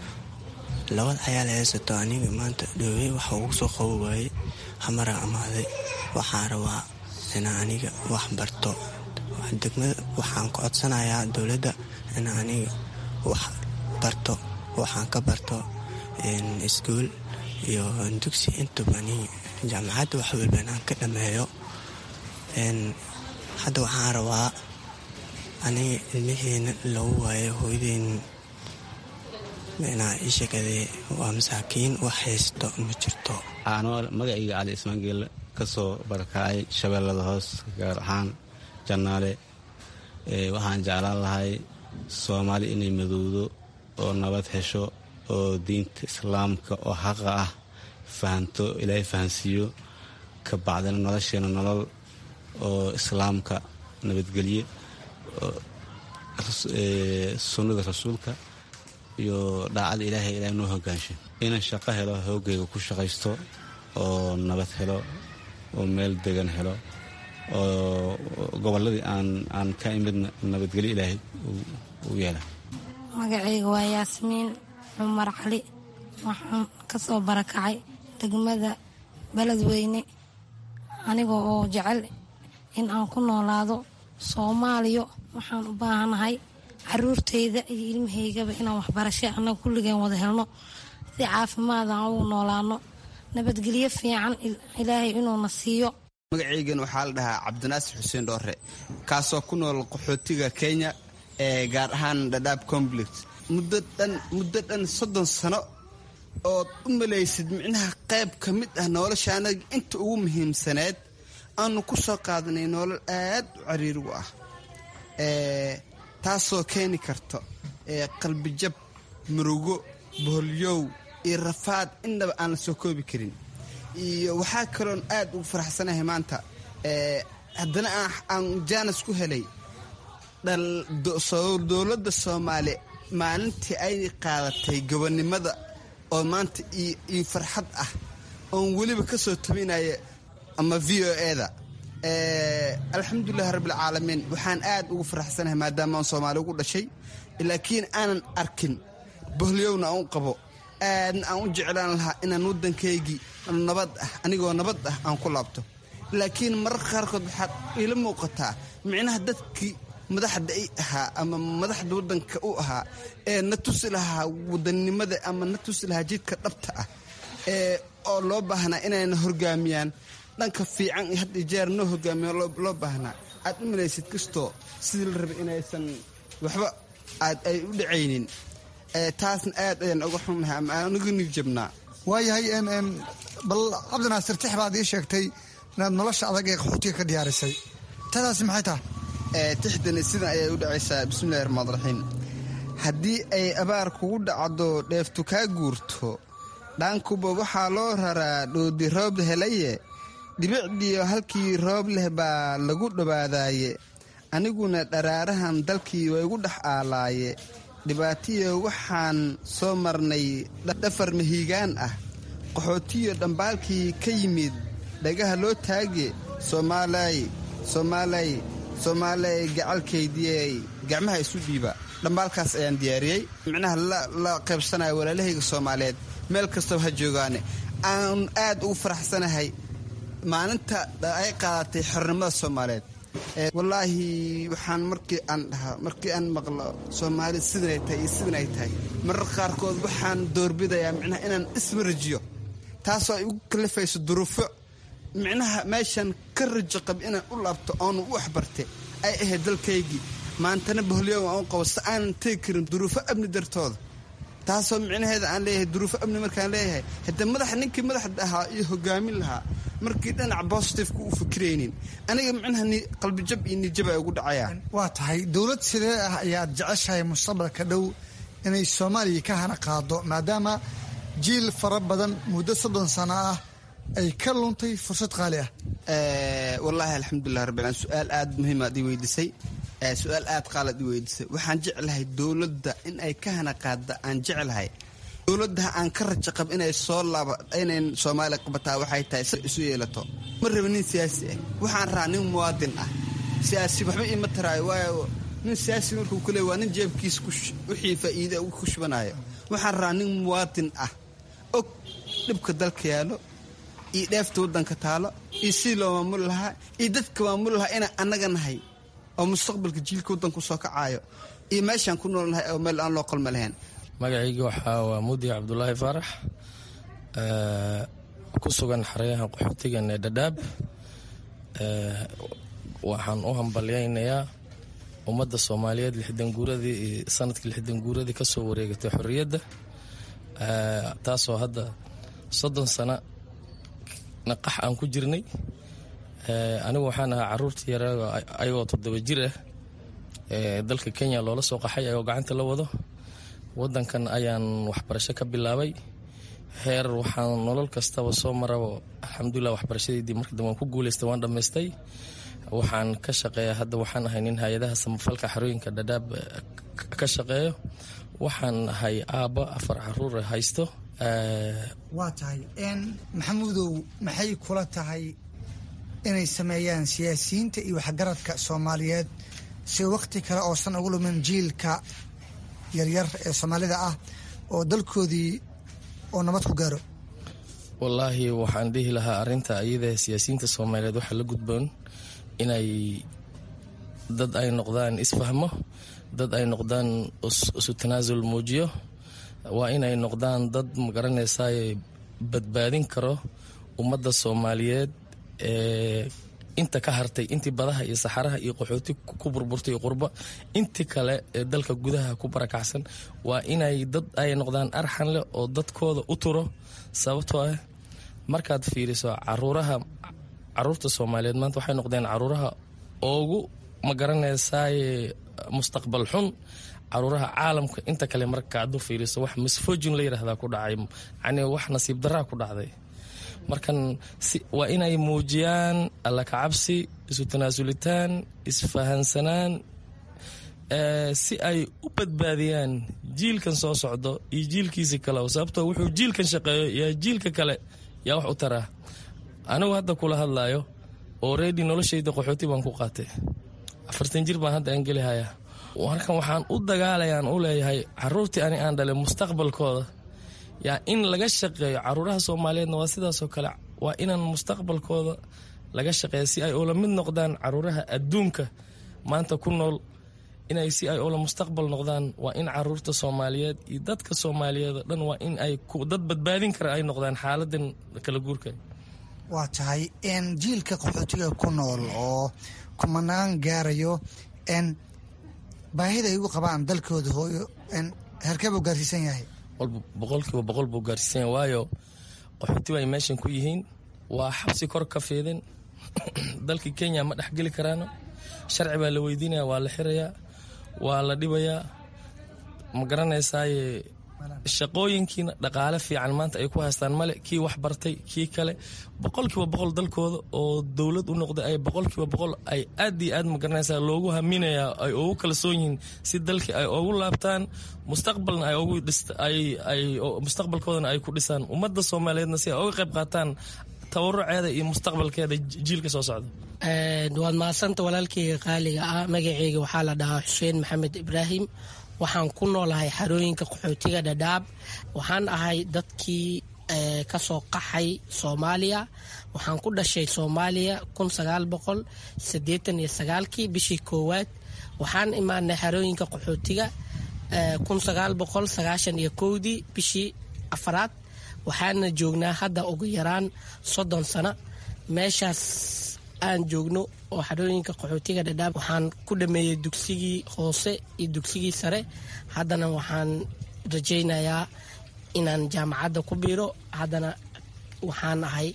labada cayaal haysato aniga maanta dhoowey waxa ugu soo qabo waayey hamara amaaday waxaan rabaa inaa aniga wax barto degmada waxaan ku codsanayaa dowladda inaa aniga wax barto waxaan ka barto iskuol iyo dugsi intuba jaamacadda wax walba inaan ka dhameeyo hadda waxaan rabaa aniga ilmaheena lagu waayo hooyadeyn inaa ishakadee waa masaakiin wax haysto ma jirto anoo magacayga cali ismaangeelle kasoo barakacay shabeellada hoos gaar ahaan jannaale waxaan jeclaan lahay soomaali inay madowdo oo nabad hesho oo diinta islaamka oo xaqa ah fahanto ilaahay fahansiiyo ka bacdina nolosheena nolol oo islaamka nabadgelye sunnada rasuulka iyo dhaacada ilaahay ilaah noo hogaansho inaan shaqo helo hoogayga ku shaqaysto oo nabad helo oo meel degan helo oo gobolladii aan aan ka imidna nabadgelyo ilaahay u yeela magacayga waa yaasmiin cumar cali waxaan ka soo barakacay degmada beledweyne aniga oo jecel in aan ku noolaado soomaaliya waxaan u baahanahay caruurtayda iyo ilmahaygaba inaan waxbarasho annaga kulligeen wada helno si caafimaad aan ugu noolaano nabadgelyo fiican ilaahay inuuna siiyo magacaygan waxaa la dhahaa cabdinaasir xuseen dhoore kaasoo ku nool qaxootiga kenya ee gaar ahaan dhadhaab complex muddo dhan muddo dhan soddon sano ood u malaysid micnaha qayb ka mid ah nolosha anaga inta ugu muhiimsaneed aanu ku soo qaadanay nolol aad u cariirigu ah taasoo keeni karto qalbijab murugo boholyow iyo rafaad innaba aan la soo koobi karin iyo waxaa kaloon aad ugu faraxsanahay maanta haddana aan jaanis ku helay dowladda soomaaliya maalintii ay qaadatay gobonnimada oo maanta iyo farxad ah oon weliba ka soo tabinaya ama v o eda alxamdulilahi rabbilcaalamiin waxaan aad ugu faraxsanahay maadaama aan soomaali ugu dhashay laakiin aanan arkin boholyowna aan u qabo aadna aan u jeclaan lahaa inaan waddankaygii nabad ah anigoo nabad ah aan ku laabto laakiin mararka qaarkood waxaad iila muuqataa micnaha dadkii madaxda i ahaa ama madaxda waddanka u ahaa ee na tusi lahaa wadannimada ama na tusi lahaa jidka dhabta ah ee oo loo baahnaa inayna horgaamiyaan dhanka fiican iyo had iyo jeer noo hogaamiya loo baahnaa aad u malaysid kastoo sidii la rabay inaysan waxba aad ay u dhacaynin taasna aad ayaan uga xunnahay ama aan uga nigjabnaa waayahay bal cabdinaasir tix baad ii sheegtay inaad nolosha adag ee qaxootiga ka diyaarisay tadaasi maxay tahay tixdani sidan ayay u dhacaysaa bismillahi raxmaan raxiim haddii ay abaar kugu dhacdo dheeftu kaa guurto dhaankuba waxaa loo raraa dhoodi roob helaye dhibicdiyo halkii roob leh baa lagu dhowaadaaye aniguna dharaarahan dalkii waa igu dhex aalaaye dhibaatiyo waxaan soo marnay dhafar mahiigaan ah qaxootiyo dhambaalkii ka yimid dhagaha loo taage soomaalay soomaalay soomaalay gacalkaydiyey gacmaha isu dhiiba dhambaalkaas ayaan diyaariyey micnaha la qaybsanaya walaalahayga soomaaliyeed meel kastaba ha joogaane aan aad ugu faraxsanahay maalinta ay qaadatay xornimada soomaaliyeed wallaahi waxaan markii aan dhahaa markii aan maqlo soomaali sidanay tahay iyo sidan ay tahay marar qaarkood waxaan doorbidayaa micnaha inaan ismarajiyo taasoo ay ugu kalifayso duruufo micnaha meeshan ka rajo qab inaan u laabto oonu u waxbarte ay ahayd dalkaygii maantana boholyow aan u qabo si aanan tegi karin duruufo amni dartooda taasoo micnaheeda aan leeyahay duruufo amni markaan leeyahay haddee madaxa ninkii madaxda ahaa iyo hogaamin lahaa markii dhinac bositifeka u fikiraynin aniga micnaha qalbijab iyo nijab ay ugu dhacayaan waa tahay dowlad sidee ah ayaad jeceshahay mustaqbalka dhow inay soomaaliya ka hana qaado maadaama jiil fara badan muddo soddon sano ah ay ka luntay fursad qaali ah wallaahi alxamdulilah rabbil su-aal aad muhiimaad ii weydiisay su-aal aad qaalaad ii weydiisay waxaan jeclahay dowladda in ay ka hana qaada aan jeclahay dowladda aan ka rajo qab inay soo laaba inay soomaaliya qabataa waxay tahay si isu yeelato ma raba nin siyaasi ah waxaan rahaa nin muwaadin ah siyaasi waxba iima taraayo waayo nin siyaasi markuu ku leey waa nin jeebkiisa wixii faa'iida ku shubanayo waxaan rahaa nin muwaadin ah og dhibka dalka yaallo iyo dheefta waddanka taalo iyo sidii loo maamuli lahaa iyo dadka maamuli lahaa inaan annaga nahay oo mustaqbalka jiilka waddanku soo kacaayo iyo meeshaan ku nool nahay oo meel aan loo qalma lahayn magacayga waxaa waa mudi cabdulaahi faarax ku sugan xeryahan qaxootigan ee dhadhaab waxaan u hambalyaynayaa ummadda soomaaliyeed lixdan guuradii iyo sanadkii lixdan guuradii ka soo wareegatay xorriyadda taasoo hadda soddon sano naqax aan ku jirnay anigu waxaan ahaa caruurtii yare ayagoo toddoba jir ah dalka kenya loola soo qaxay ayagoo gacanta la wado wadankan ayaan waxbarasho ka bilaabay heer waxaan nolol kastaba soo maraba alxamdulilah waxbarashadeydii marka dambe waan ku guuleystay waan dhammaystay waxaan ka shaqeeya hadda waxaan ahay nin hay-adaha samafalka xarooyinka dhadhaab ka shaqeeyo waxaan ahay aabba afar caruur haysto waa tahay maxamuudow maxay kula tahay inay sameeyaan siyaasiyiinta iyo waxgaradka soomaaliyeed si wakhti kale oosan ugu lumin jiilka yaryar ee soomaalida ah oo dalkoodii oo nabad ku gaaro wallaahi waxaan dhihi lahaa arinta iyada siyaasiyiinta soomaaliyeed waxaa la gudboon inay dad ay noqdaan isfahmo dad ay noqdaan isu tanaasul muujiyo waa inay noqdaan dad magaranaysaay badbaadin karo ummadda soomaaliyeed ee inta ka hartay intii badaha iyo saxaraha iyo qaxooti ku burburtay iyo qurba intii kale ee dalka gudaha ku barakacsan waa inay dad ay noqdaan arxan leh oo dadkooda u turo sababtoo ah markaad fiiriso caruuraha caruurta soomaaliyeed maanta waxay noqdeen caruuraha ugu magaranaysaay mustaqbal xun caruuraha caalamka inta kale marka adu fiiriso wax misfojin la yidhaahdaa ku dhacay yani wax nasiib daraa ku dhacday markan waa inay muujiyaan alla kacabsi isu tanaasulitaan isfahansanaan si ay u badbaadiyaan jiilkan soo socdo iyo jiilkiisi kale sababtoo wuxuu jiilkan shaqeeyo yaa jiilka kale yaa wax u taraa anigu hadda kula hadlaayo oredi noloshayda qaxooti baan ku qaatay afartan jir baan hadda aan gelihayaa markan waxaan u dagaalayaan u leeyahay caruurtii ani aan dhalay mustaqbalkooda yaa in laga shaqeeyo caruuraha soomaaliyeedna waa sidaasoo kale waa inaan mustaqbalkooda laga shaqeeya si ay oola mid noqdaan caruuraha adduunka maanta ku nool inay si ay oola mustaqbal noqdaan waa in caruurta soomaaliyeed iyo dadka soomaaliyeed oo dhan waa in ay dad badbaadin kara ay noqdaan xaaladan kala guurka waa tahay n jiilka qaxootiga ku nool oo kumanaan gaarayo n baahida ay ugu qabaan dalkooda hooyo n herkee buu gaarsiisan yahay boqolkiiba boqol buu gaarsiisan yahay waayo qaxootiba ay meeshan ku yihiin waa xabsi kor ka fiidin dalka kenya ma dhexgeli karaano sharci baa la weydiinaya waa la xirayaa waa la dhibayaa ma garanaysaaye shaqooyinkiina dhaqaale fiican maanta ay ku haystaan male kii wax bartay kii kale boqolkiiba boqol dalkooda oo dowlad u noqday ay boqolkiiba boqol ay aad iyo aad magaranaysaa loogu haminayaa ay ugu kalsoon yihiin si dalkii ay ugu laabtaan mustaqbalna ay ugu ay mustaqbalkoodana ay ku dhisaan ummadda soomaaliyeedna si ay uga qayb qaataan tabaruceeda iyo mustaqbalkeeda jiilka soo socda waad mahadsanta walaalkeyga qaaliga ah magaceyga waxaa la dhahaa xuseen maxamed ibraahim waxaan ku noolahay xarooyinka qaxootiga dhadhaab waxaan ahay dadkii ka soo qaxay soomaaliya waxaan ku dhashay soomaaliya kun sagaal boqol siddeetan iyo sagaalkii bishii koowaad waxaan imaanay xarooyinka qaxootiga kun sagaal boqol sagaashan iyo kowdii bishii afaraad waxaana joognaa hadda ugu yaraan soddon sano meeshaas aan joogno oo xarooyinka qaxootiga dhadhaab waxaan ku dhameeyey dugsigii hoose iyo dugsigii sare haddana waxaan rajaynayaa inaan jaamacadda ku biiro haddana waxaan ahay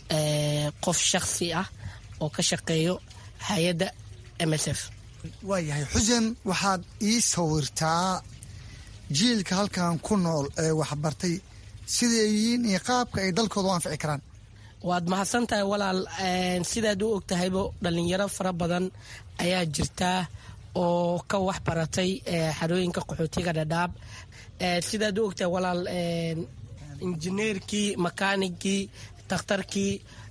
qof shakhsi ah oo ka shaqeeyo hay-adda m s f waayahay xuseen waxaad ii sawirtaa jiilka halkan ku nool ee waxbartay siday yihiin iyo qaabka ay dalkooda u anfici karaan waad mahadsan tahay walaal sidaad u og tahaybo dhallinyaro fara badan ayaa jirtaa oo ka wax baratay xarooyinka qaxootiga dhadhaab sidaad u ogtahay walaal injineerkii makaanigkii dakhtarkii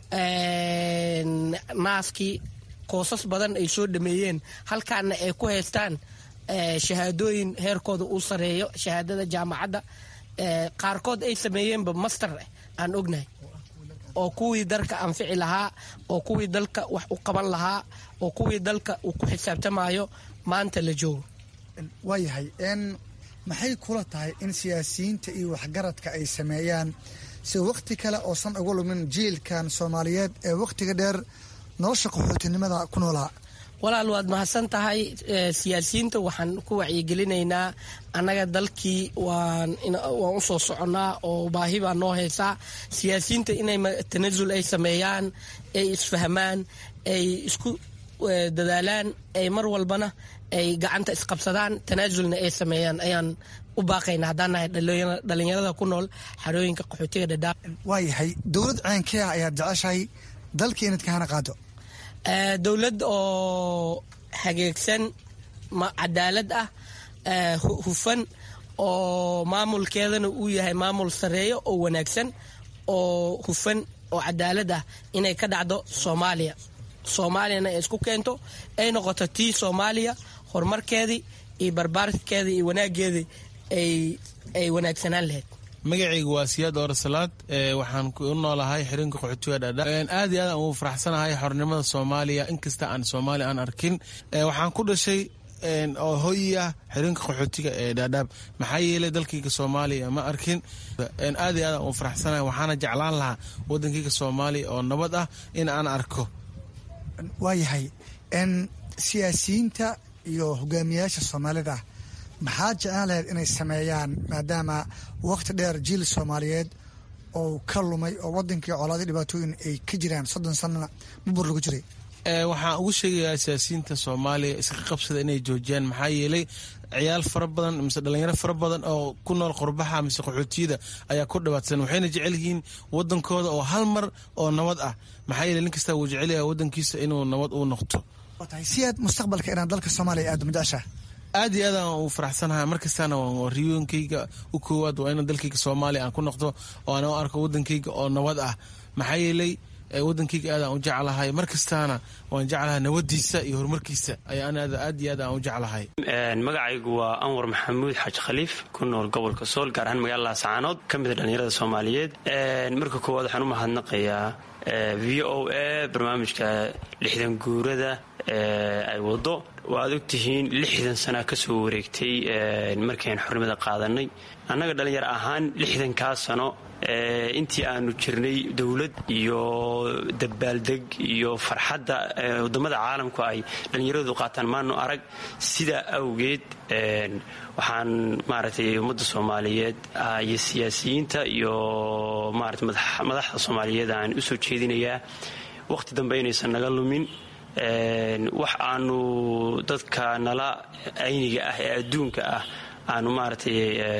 naaskii koosas badan ay soo dhameeyeen halkaana ay ku haystaan shahaadooyin heerkooda uu sareeyo shahaadada jaamacadda qaarkood ay sameeyeenba master aan ognahay oo kuwii dalka anfici lahaa oo kuwii dalka wax u qaban lahaa oo kuwii dalka uu ku xisaabtamayo maanta la joogo waayahay n maxay kula tahay in siyaasiyiinta iyo waxgaradka ay sameeyaan si wakhti kale oosan uga lumin jiilkan soomaaliyeed ee wakhtiga dheer nolosha qaxootinimada ku noolaa walaal waad mahadsan tahay siyaasiyiinta waxaan ku wacyigelinaynaa annaga dalkii waan waan u soo soconnaa oo baahi baa noo haysaa siyaasiyiinta inay tanasul ay sameeyaan ay isfahmaan ay isku dadaalaan ay mar walbana ay gacanta isqabsadaan tanaasulna ay sameeyaan ayaan u baaqayna haddaan nahay dhalinyarada ku nool xarooyinka qaxootiga dhadhaab waayahay dowlad ceenkee ah ayaad jeceshahay dalka inaad ka hana qaado dowlad oo hageegsan cadaalad ah hufan oo maamulkeedana uu yahay maamul sareeyo oo wanaagsan oo hufan oo cadaalad ah inay ka dhacdo soomaaliya soomaaliyana ay isku keento ay noqoto tii soomaaliya horumarkeedii iyo barbaarkeedii iyo wanaageedii ay wanaagsanaan lahayd magacaygu waa siyaad oor salaad waxaan u noolahay xirinka qaxootiga dhaadhaab aad iyo aad aan ugu faraxsanahay xornimada soomaaliya inkasta aan soomaaliya aan arkin waxaan ku dhashay oo hoyi ah xirinka qaxootiga ee dhaadhaab maxaa yeelay dalkayga soomaaliya ma arkin aad iyo aad aan ugu faraxsanahay waxaana jeclaan lahaa wadankayga soomaaliya oo nabad ah in aan arko waayahay siyaasiyiinta iyo hogaamiyayaasha soomaalida maxaa jeclaan lahayd inay sameeyaan maadaama wakhti dheer jiil soomaaliyeed oo ka lumay oo wadankii colaadii dhibaatooyin ay ka jiraan soddon sanana bubur lagu jiray waxaan ugu sheegayaa siyaasiyiinta soomaaliya iska qabsada inay joojiyaan maxaa yeelay ciyaal fara badan mise dhalinyaro fara badan oo ku nool qurbaxa mise qaxootiyada ayaa ku dhibaatsan waxayna jecel yihiin wadankooda oo hal mar oo nabad ah maxaa yeele nin kastaa wuu jecelyaha wadankiisa inuu nabad u noqto si aad mustaqbalka inaad dalka soomaaliya aado majeceshaa aad iyo aad aan u faraxsanahay markastaana riyooyinkayga u koowaad waa in dalkayga soomaaliya aan ku noqdo oo aan u arko wadankayga oo nabad ah maxaa yeelay wadankayga aad aan u jeclahay markastaana waan jeclahay nabadiisa iyo horumarkiisa ayaan aad iyo aad aan u jeclahay magacaygu waa anwar maxamuud xaaji khaliif ku nool gobolka sool gaar ahaan magaalada sacaanood ka mida dhallinyarada soomaaliyeed marka koowaad waxaan u mahadnaqayaa v o a barnaamijka lixdan guurada ay wado waaad ogtihiin lixdan sana ka soo wareegtay markaynu xornimada qaadanay annaga dhallinyaro ahaan lixdankaa sano intii aanu jirnay dowlad iyo dabaaldeg iyo farxadda wadamada caalamku ay dhallinyaradu qaataan maanu arag sidaa awgeed waxaan maaragtay ummadda soomaaliyeed iyo siyaasiyiinta iyo maarata madaxda soomaaliyeed aan u soo jeedinayaa wakhti dambe inaysan naga lumin wax aanu dadka nala ayniga ah ee adduunka ah aanu maaragtay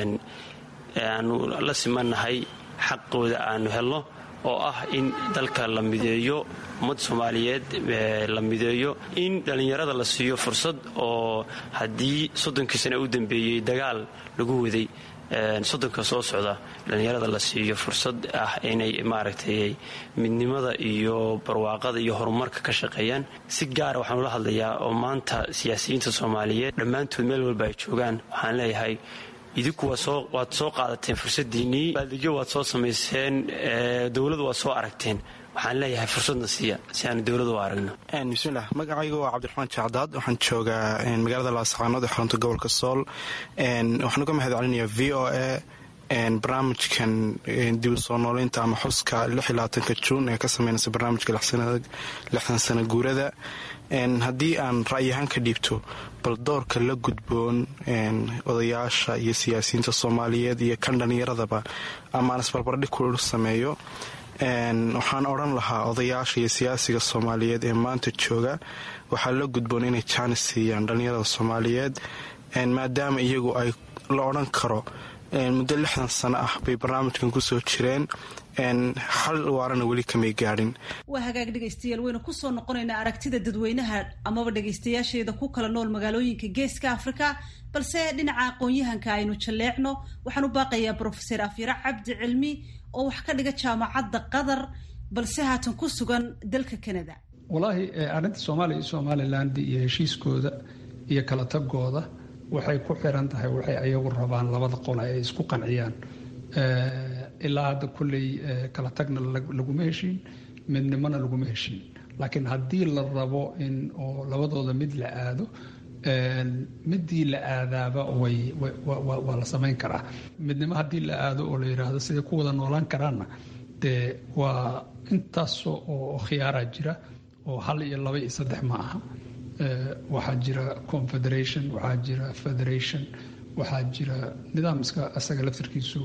aanu la simannahay xaqooda aanu helno oo ah in dalka la mideeyo ummadda soomaaliyeed la mideeyo in dhallinyarada la siiyo fursad oo haddii soddonkii sane u dambeeyey dagaal lagu waday soddonka soo socda dhallinyarada la siiyo fursad ah inay maaragtay midnimada iyo barwaaqada iyo horumarka ka shaqeeyaan si gaara waxaan ula hadlayaa oo maanta siyaasiyiinta soomaaliyeed dhammaantood meel walba ay joogaan waxaan leeyahay idinku waad soo qaadateen fursadiinnii baaldegyo waad soo samayseen dowladu waad soo aragteen waxaan leeyahay fursadna siiya si aanu dowladu u aragno bismilah magacaygu waa cabdiraxmaan jacdaad waxaan joogaa magaalada laasaqaanood ee xarunta gobolka sool waxaan uga mahad celinayaa v o a barnaamijkan dib u soo nooleynta ama xuska ka juun ee ka sameynaysa barnaamijka lixdan sana guurada haddii aan ra'yahaan ka dhiibto bal doorka la gudboon odayaasha iyo siyaasiyiinta soomaaliyeed iyo kan dhallinyaradaba ama aan isbarbardhig ku sameeyo waxaan odhan lahaa odayaasha iyo siyaasiga soomaaliyeed ee maanta jooga waxaa la gudboon inay jaanis siiyaan dhallinyarada soomaaliyeed maadaama iyagu ay la odhan karo muddo lixdan sano ah bay barnaamijkan kusoo jireen xal waarana weli kamay gaadhin waa hagaag dhegaystayaal waynu kusoo noqonaynaa aragtida dadweynaha amaba dhegaystayaasheeda ku kala nool magaalooyinka geeska afrika balse dhinaca aqoon-yahanka aynu jalleecno waxaan u baaqayaa brofeser afyare cabdi cilmi oo wax ka dhiga jaamacadda qatar balse haatan ku sugan dalka canada walaahi arrinta soomaaliya iyo somaliland iyo heshiiskooda iyo kala tagooda waxay ku xiran tahay waxay ayagu rabaan labada qole ay isku qanciyaan ilaa hadda kulley kala tagna laguma heshiin midnimona laguma heshiin laakiin haddii la rabo in oo labadooda mid la aado midii la aadaaba waa la samayn karaa midnimo haddii la aado oo la yidhaahdo siday ku wada noolaan karaanna dee waa intaas oo khiyaaraa jira oo hal iyo laba iyo saddex ma aha waxaa jira confederation waxaa jira federation waxaa jira nidaamska asaga laftarkiisu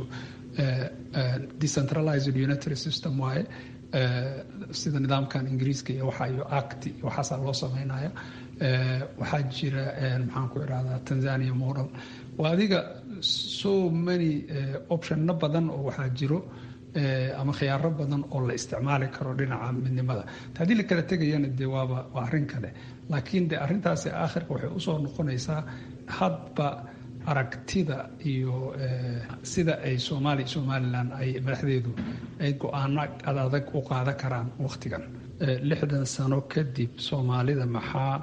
decentralized unitary system waaye sida nidaamkan ingiriiska iyo waxa iyo act waxaasaa loo sameynaya waxaa jira maxaan ku irahdaa tanzania model waa adiga so many optionna badan oo waxaa jiro ama khiyaaro badan oo la isticmaali karo dhinaca midnimada haddii la kala tegayana dee waaba waa arrin kale laakiin de arrintaasi aakhirka waxay usoo noqonaysaa hadba aragtida iyo sida ay soomaaliya somalilan ay madaxdeedu ay go-aano adadag u qaadan karaan wakhtigan lixdan sano kadib soomaalida maxaa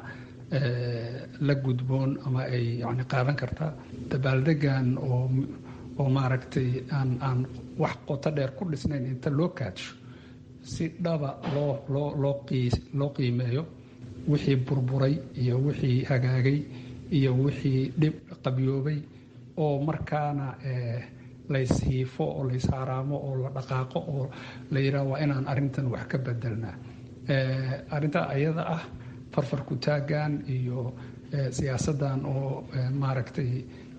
la gudboon ama ay yani qaadan kartaa dabaaldegan oo oo maaragtay aan aan wax qoto dheer ku dhisnayn inta loo kaadsho si dhaba loo loo loo qii loo qiimeeyo wixii burburay iyo wixii hagaagay iyo wixii dhib qabyoobay oo markaana layshiifo oo layshaaraamo oo la dhaqaaqo oo la yidhaha waa inaan arrintan wax ka bedelnaa arrintaa ayada ah farfarku taagan iyo siyaasaddan oo maaragtay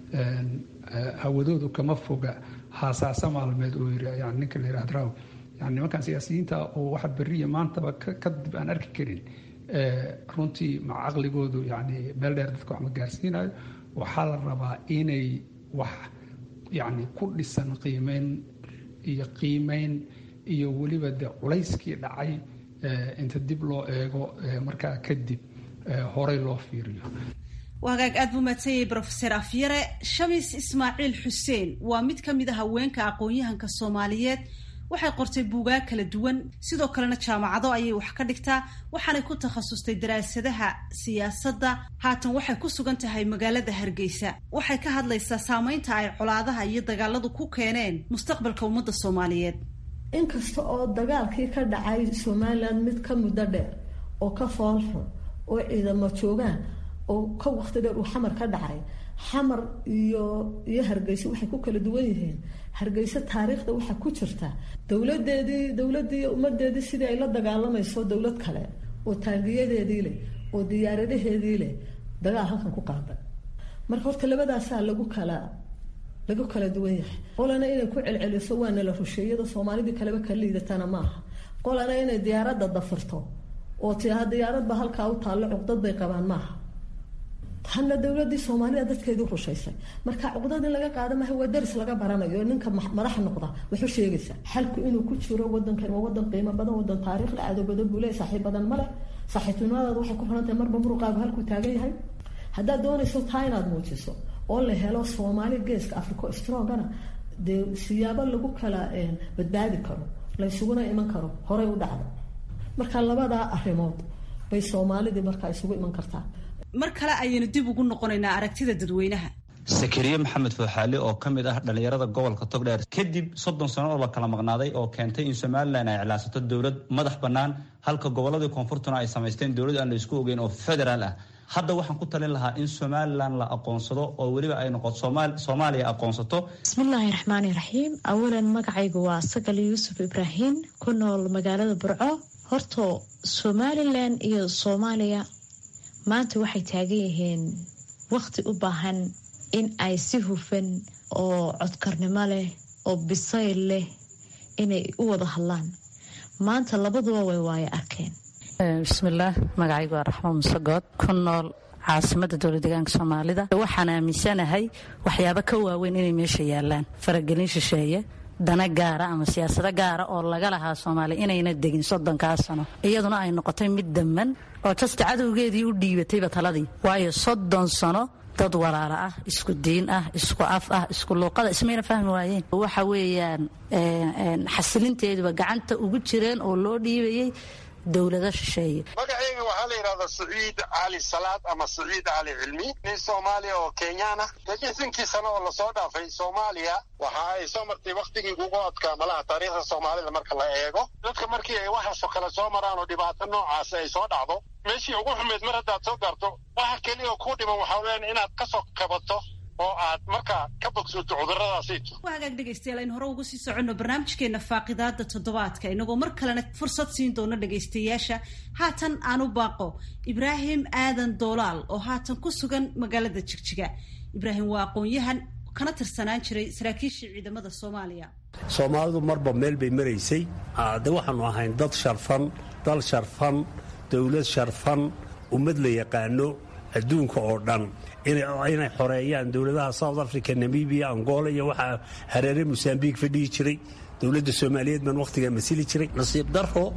hawadoodu kama foga haasaasa maalmeed oo yiri yani ninka la yidhahda raw yani nimankan siyaasiyiinta oo waxa beriya maantaba kadib aan arki karin runtii ma caqligoodu yani meel dheer dadka wax ma gaarsiinayo waxaa la rabaa inay wax yani ku dhisan qiimeyn iyo qiimeyn iyo weliba de culayskii dhacay inta dib loo eego markaa kadib horey loo fiiriyo wagaag aad buu mahadsanyay brofeser afyare shamis ismaaciil xuseen waa mid ka mid a haweenka aqoon-yahanka soomaaliyeed waxay qortay buugaag kala duwan sidoo kalena jaamacado ayay wax ka dhigtaa waxaanay ku takhasustay daraasadaha siyaasadda haatan waxay ku sugan tahay magaalada hargeysa waxay ka hadlaysaa saameynta ay colaadaha iyo dagaaladu ku keeneen mustaqbalka ummadda soomaaliyeed inkasta oo dagaalkii ka dhacay somalilan mid ka muddo dheer oo ka foolxun oo ciidamo joogaan oo ka waqti dheer uu xamar ka dhacay xamar iyo iyo hargeysa waxay ku kala duwan yihiin hargeysa taariikhda waxaa ku jirta dowladeedii dowladii ummadeedii sidii ay la dagaalamayso dowlad kale oo taangiyadeedii leh oo diyaaradaheedii leh dagaal halkan ku qaaday marka horta labadaasaa lagu kala lagu kala duwan yahay qolana inay ku celceliso waana la rusheeyada soomaalidii kaleba ka liidatana maaha qolana inay diyaaradda dafirto oo tiaha diyaaradba halkaa u taallo cuqdad bay qabaan maaha tanna dowladii soomaalida dadkeedii rushaysay marka cuqdad in laga qaada maaha waa daris laga baranayo ninka madax noqda wuxuu sheegaysaa xalku inuu ku jiro wadankan waa wadan qiimo badan wadan taariikh le cadow badan buu le saaxiib badan male saaxiibtinimadaada waxay ku xirantahay marba muruqaagu halkuu taagan yahay haddaad doonayso taa inaad muujiso oo la helo soomaali geeska africo strongana dee siyaabo lagu kala badbaadi karo laysuguna iman karo horey u dhacda marka labadaa arrimood bay soomaalidii markaa isugu iman kartaa mar kale ayaynu dib ugu noqonaynaa aragtida dadweynaha sakariye maxamed fooxaali oo ka mid ah dhallinyarada gobolka togdheer kadib soddon sano oo la kala maqnaaday oo keentay in somalilan ay iclaansato dowlad madax bannaan halka gobolladii koonfurtuna ay samaysteen dowlad aan la isku ogeyn oo federaal ah hadda waxaan ku talin lahaa in somalilan la aqoonsado oo weliba ay noqoto soomaaliya aqoonsato bismillaahi raxmaani raxiim awalan magacaygu waa sagal yuusuf ibraahim ku nool magaalada burco horto somalilan iyo soomaaliya maanta waxay taagan yihiin wakhti u baahan in ay si hufan oo codkarnimo leh oo bisayl leh inay u wada hadlaan maanta labaduba way waayo arkeen bismillaah magacaygu waa raxmo musegood ku nool caasimada dowla deegaanka soomaalida waxaan aaminsanahay waxyaabo ka waaweyn inay meesha yaalaan faragelin shisheeye dana gaara ama siyaasado gaara oo laga lahaa soomaaliya inayna degin soddonkaa sano iyaduna ay noqotay mid damman oo jasta cadowgeedii u dhiibatayba taladii waayo soddon sano dad walaalo ah isku diin ah isku af ah isku luuqada ismayna fahmi waayeen waxa weeyaan xasilinteeduba gacanta ugu jireen oo loo dhiibayay dowlado shisheeye magacayga waxaa la yidhahdaa saciid cali salaad ama saciid cali cilmi nin soomaaliya oo kenyaan ah lixdankii sano oo lasoo dhaafay soomaaliya waxa ay soo martay waktigii ugu adkaa malaha taariikhda soomaalida marka la eego dadka markii ay waxaasoo kale soo maraan oo dhibaato noocaasi ay soo dhacdo meeshii ugu xumeyd mar haddaad soo gaarto waxa keliya oo kuu dhiman waxaa weeyaan inaad ka soo kabato oo aad markaa ka bogsoto cuduradaasiito waa hagaag dhegaystayaal aynu hore ugu sii soconno barnaamijkeena faaqidaada toddobaadka inagoo mar kalena fursad siin doono dhegaystayaasha haatan aan u baaqo ibraahim aadan doolaal oo haatan ku sugan magaalada jigjiga ibraahim waa aqoon-yahan kana tirsanaan jiray saraakiishii ciidamada soomaaliya soomaalidu marba meel bay maraysay de waxaanu ahayn dad sharfan dal sharfan dowlad sharfan ummad la yaqaano adduunka oo dhan inay xoreeyaan dowladaha south africa namibia angola iyo waxaa hareere mosambiq fadhihi jiray dowladda soomaaliyeed baan wakhtigaa masili jiray nasiib daro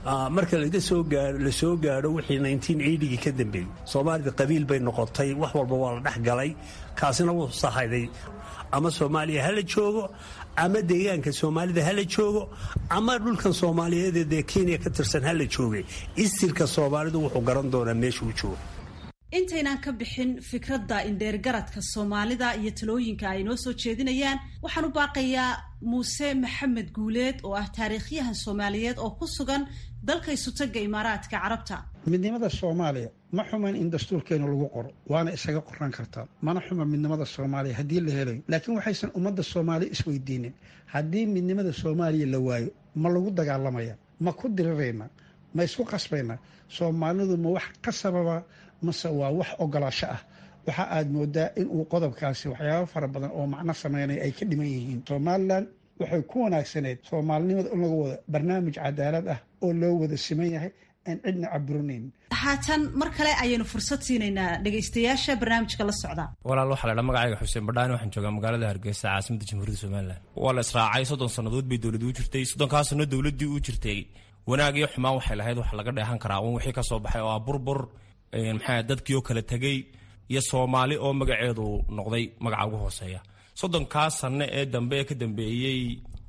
marka la soo gaadho wixii gii ka dambeeyey soomaalida qabiil bay noqotay wax walba waa la dhex galay kaasina wuu sahayday ama soomaaliya hala joogo ama deegaanka soomaalida hala joogo ama dhulkan soomaaliyeed ee kenya ka tirsan hala joogay istirka soomaalidu wuxuu garan doonaa meesha uu joogo intaynaan ka bixin fikradda indheergaradka soomaalida iyo talooyinka ay noo soo jeedinayaan waxaan u baaqayaa muuse maxamed guuleed oo ah taariikhyahan soomaaliyeed oo ku sugan dalka isutaga imaaraadka carabta midnimada soomaaliya ma xuman in dastuurkeenu lagu qoro waana isaga qoran kartaa mana xuma midnimada soomaaliya haddii la helayo laakiin waxaysan ummadda soomaaliya isweydiinin haddii midnimada soomaaliya la waayo ma lagu dagaalamaya ma ku dirirayna ma isku qasbayna soomaalidu ma wax ka sababa mase waa wax ogolaasho ah waxa aad moodaa in uu qodobkaasi waxyaabo fara badan oo macno sameynaya ay ka dhiman yihiin somalilan waxay ku wanaagsaneyd soomaalinimada in lagu wado barnaamij cadaalad ah oo loo wada siman yahay aan cidna caburinayn haatan mar kale ayaynu fursad siinaynaa dhegaystayaasha barnaamijka la socda walaal waxaa laydhaa magacayga xuseen badhaani waxaan joogaa magaalada hargeysa caasimada jamhuuriyadda somalilan waa la israacay soddon sannadood bay dowladii u jirtay soddonkaa sanno dowladdii u jirtay wanaag iyo xumaan waxay lahayd waxa laga dheehan karaa un wixii ka soo baxay oo ah burbur maxaa dadkii oo kala tegey iyo soomaali oo magaceedu noqday magaca ugu hooseeya soddonkaa sanno ee dambe ee ka dambeeyey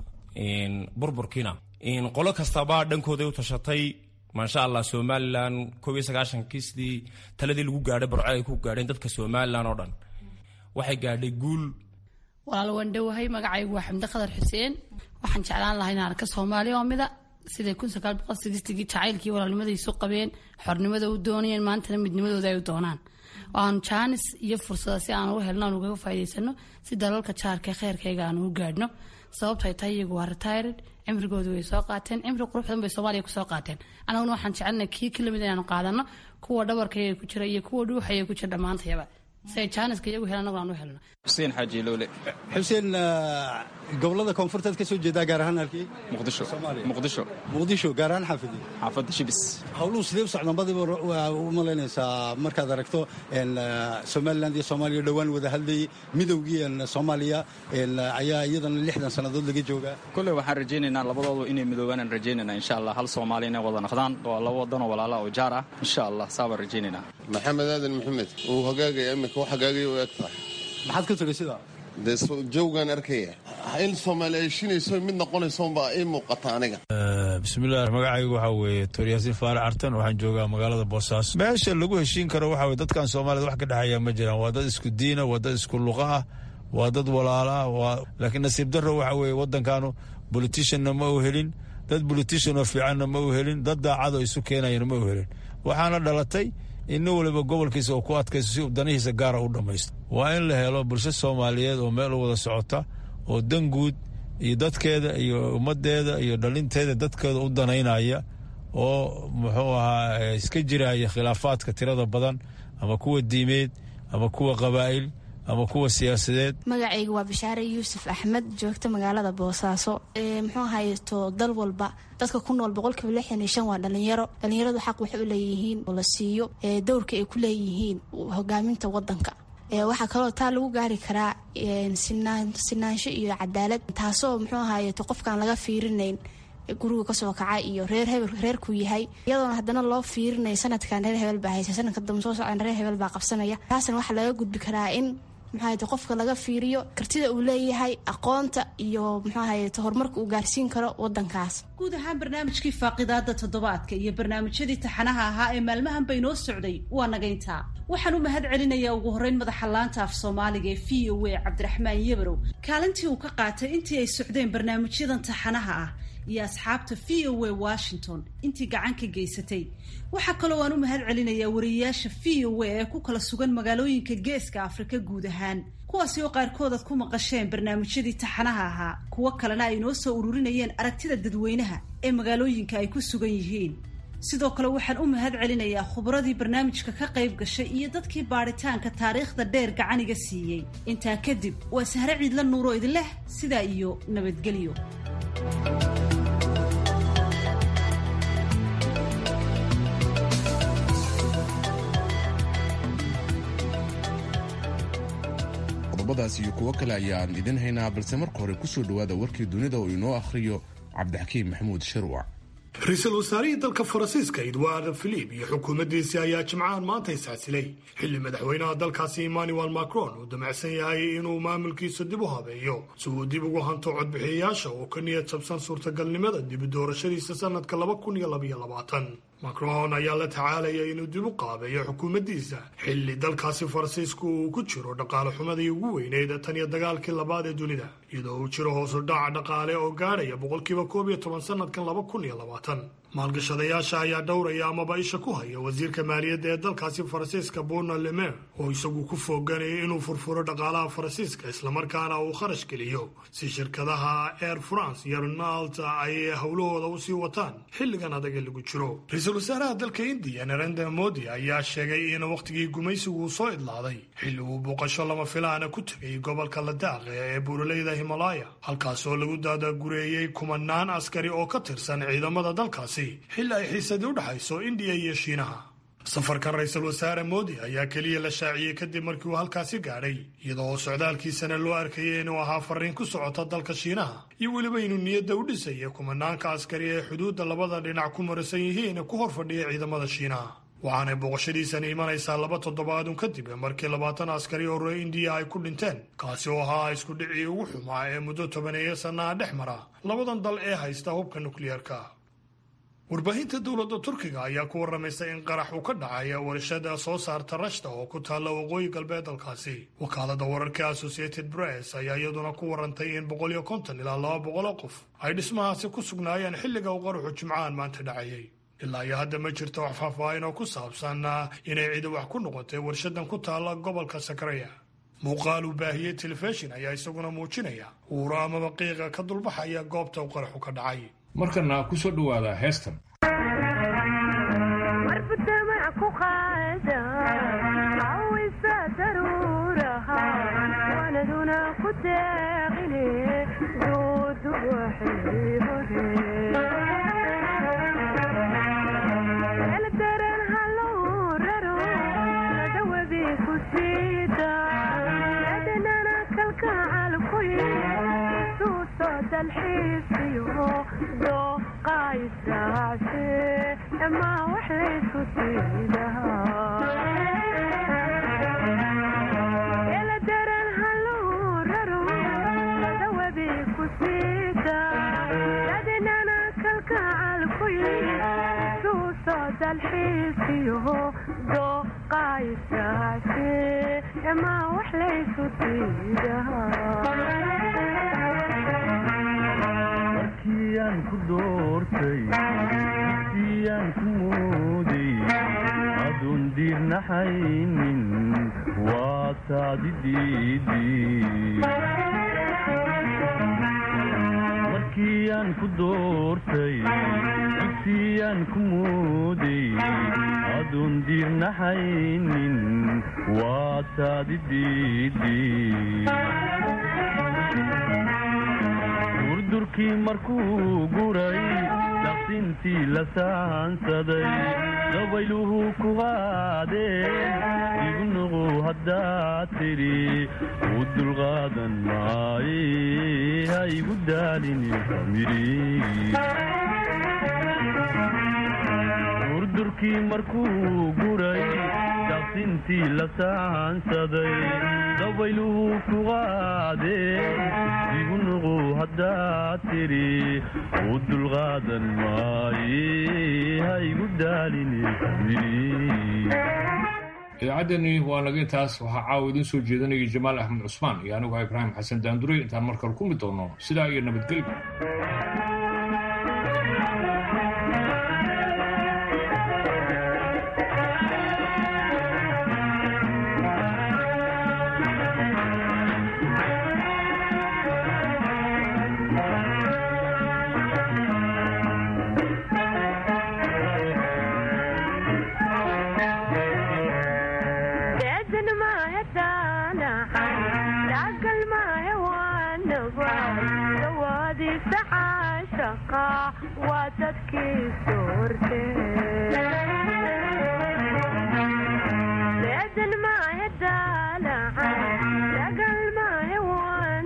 burburkiina qolo kastaba dhankooday u tashatay maasha allah somalilan koob iyo sagaashankii sidii taladii lagu gaadhay barco ay ku gaadheen dadka somalilan oo dhan waxay gaadhay guul walaal waan dhowahay magacaygu waa xamdi qadar xuseen waxaan jeclaan lahaa inaan arka soomaaliya oo mida siday kun sagaal boqol sideetigii jacaylkii walaalnimada isu qabeen xornimada u doonayeen maantana midnimadooda ay u doonaan aanu jaanis iyo fursada si aan u helno aan ugaga faa'iidaysano si dalalka jaarka kheyrkayga aan ugu gaadhno sababto ay tahay iyagu waa retired cimrigoodu way soo qaateen cimri qurux badan bay soomaaliya kusoo qaateen annaguna waxaan jecelnay kii ka lamid inaanu qaadano kuwa dhabarkayga ku jira iyo kuwa dhuuxaya ku jira dhammaantayaba si ay jaaniska iyagu helan annagu aan u helno xuseen xaaji lowle xuseen gobolada koonfurteed ka soo jeedaa gaar ahaan halkii muqdisho muqdisho muqdisho gaar ahaan xaafidii xaafadda shibis howluhu sidee u socdaan badiba u malaynaysaa markaad aragto somaliland iyo soomaaliya dhowaan wada hadlayay midowgii soomaaliya ayaa iyadana lixdan sannadood laga joogaa kolley waxaan rajaynaynaa labadoodu inay midoobaan rajaynayna insha allah hal soomaali inay wada noqdaan waa laba wadanoo walaala oo jaar ah insha allah saabaan rajaynaynaa maxamed aadan maxamed uu hagaagaya iminka wax hagaagaya u eg tahay maxaad ka tagay sidaa dee jawgaan arkaya in soomaali ay shinayso mid noqonayso unbaa ii muuqata aniga bismillaah magacaygu waxaa weeye toryaasiin faarac artan waxaan joogaa magaalada boosaaso meesha lagu heshiin karo waxaa weye dadkan soomaalida wax ka dhexeeya ma jiraan waa dad isku diina waa dad isku luqa ah waa dad walaala ah waa laakiin nasiib darro waxa weeye waddankaanu boliticianna ma u helin dad bolitician oo fiicanna ma u helin dad daacadoo isu keenayana ma u helin waxaana dhalatay in nin waliba gobolkiisa uu ku adkaysto si uu danihiisa gaara u dhammaysto waa in la helo bulsho soomaaliyeed oo meel u wada socota oo dan guud iyo dadkeeda iyo ummaddeeda iyo dhalinteeda dadkeeda u danaynaya oo muxuu ahaa iska jiraya khilaafaadka tirada badan ama kuwa diimeed ama kuwa qabaa'il ama kuwa siyaasadeed magacayga waa bashaare yuusuf axmed joogta magaalada boosaaso muxuu hayto dal walba dadka ku nool boqolkiiba lixdan iyo shan waa dhalinyaro dhalinyaradu xaq waxay u leeyihiin oo la siiyo dowrka ay ku leeyihiin hogaaminta wadanka waxaa kaloo taa lagu gaari karaa sinaansho iyo cadaalad taasoo muxuu ahayeto qofkaan laga fiirinayn guriga kasoo kaca iyo reer hebel reerkuu yahay iyadoona haddana loo fiirinaya sanadkan reer hebel baa haysa sanadka dambe soo socdan reer hebel baa qabsanaya taasna waxaa laga gudbi karaa in muxuahayte qofka laga fiiriyo kartida uu leeyahay aqoonta iyo muxuahayte horumarka uu gaarsiin karo wadankaas guud ahaan barnaamijkii faaqidaada toddobaadka iyo barnaamijyadii taxanaha ahaa ee maalmahan bay noo socday waa nagayntaa waxaan u mahad celinayaa ugu horreyn madaxa laanta af soomaaliga ee v o a cabdiraxmaan yebarow kaalintii uu ka qaatay intii ay socdeen barnaamijyadan taxanaha ah iyo asxaabta v o a washington intii gacan ka geysatay waxaa kaloo aan u mahad celinayaa wariyeyaasha v o a ee ku kala sugan magaalooyinka geeska afrika guud ahaan kuwaasi oo qaarkood aad ku maqasheen barnaamijyadii taxanaha ahaa kuwo kalena ay noo soo ururinayeen aragtida dadweynaha ee magaalooyinka ay ku sugan yihiin sidoo kale waxaan u mahad celinayaa khubradii barnaamijka ka qayb gashay iyo dadkii baadhitaanka taariikhda dheer gacaniga siiyey intaa kadib waa sahre ciidla nuuro idinleh sidaa iyo nabadgelyo qodobadaas iyo kuwo kale ayaan idin haynaa balse marka hore kusoo dhowaada warkii dunida oo inoo akhriyo cabdixakiim maxamuud sharwac ra-iisul wasaarihii dalka faransiiska edward philip iyo xukuumaddiisii ayaa jimcahan maanta isxasilay xilli madaxweynaha dalkaasi emmanuel macron uu damacsan yahay inuu maamulkiisa dib u habeeyo si uu dib ugu hanto codbixiyayaasha oo ka niyad jabsan suurtagalnimada dib u doorashadiisa sanadka laba kun iyo labaiyo labaatan macron ayaa la tacaalaya inuu dib u qaabeeyo xukuumaddiisa xilli dalkaasi faransiisku uu ku jiro dhaqaale xumadii ugu weyneyd tan iyo dagaalkii labaad ee dunida iyadoo uu jiro hoosu dhaca dhaqaale oo gaadhaya boqolkiiba koob iyo toban sanadkan laba kun iyo labaatan maalgashadayaasha ayaa dhowraya amaba isha ku haya wasiirka maaliyadda ee dalkaasi faransiiska bona lemer oo isagu ku fooganayay inuu furfuro dhaqaalaha faransiiska islamarkaana uu kharash geliyo si shirkadaha air france iyo renalt ay howlahooda usii wataan xilligan adag ee lagu jiro ra-iisul wasaaraha dalka indiya narendra modi ayaa sheegay in wakhtigii gumaysigu uu soo idlaaday xilli uu booqasho lama filaana ku tegay gobolka ladaaq ee buuraleyda himalaya halkaas oo lagu daadagureeyey kumanaan askari oo ka tirsan ciidamada dalkaasi xilli ay xiisadii u dhexayso indiya iyo shiinaha safarkan ra-iisul wasaare moodi ayaa keliya la shaaciyey kadib markii uu halkaasi gaadhay iyadoo socdaalkiisana loo arkayay inuu ahaa fariin ku socota dalka shiinaha iyo weliba inuu niyadda u dhisaya kumanaanka askari ee xuduudda labada dhinac ku marasan yihiin ku hor fadhiya ciidamada shiinaha waxaanay booqashadiisani imanaysaa laba toddobaadun kadib markii labaatan askari oo reer indiya ay ku dhinteen kaasi oo ahaa isku dhicii ugu xumaa ee muddo tobaneeya sannaha dhex mara labadan dal ee haysta hubka nukliyeerka warbaahinta dowladda turkiga ayaa ku waramaysa in qarax uu ka dhacaya warshada soo saarta rashta oo ku taalla waqooyi galbeed dalkaasi wakaalada wararka associated press ayaa iyaduna ku warantay in boqol iyo konton ilaa laba boqoloo qof ay dhismahaasi ku sugnaayeen xilliga uu qaraxu jimcahan maanta dhacayay ilaa iyo hadda ma jirto wax faahfaahin oo ku saabsan inay cidi wax ku noqotay warshadan ku taalla gobolka sakaraya muuqaal uu baahiyey telefishin ayaa isaguna muujinaya uuro amaba qiiqa ka dulbaxaya goobta uu qaraxu ka dhacay markana ku soo dhowaada heestan markiiaan ku doortay dugsiyaan ku mooday aduun diirnaxaynin waa taadi diididurdurkii markuu guray daqsintii la saansaday dabayluhu ku qaadeen igu nuqu haddaad tidhi u dulqaadan maaye ha igu daalini durdurkii markuu guray daqsintii la saansaday dabayluhu ku qaadeen igu nuqu haddaad tidhi u dulqaadan maaye ha igu daalini idaacaddeeni waa naga intaas waxaa caawa idiin soo jeedanayay jamaal axmed cusmaan iyo anigu ah ibraahim xasan daanduray intaan markale ku mid doono sidaa iyo nabadgelyo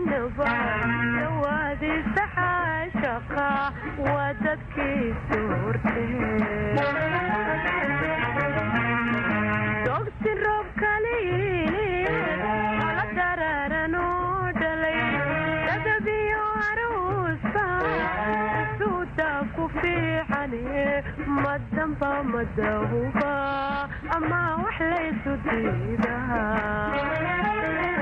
waa dadkii dhanba madahuba ama wax laysu diidaha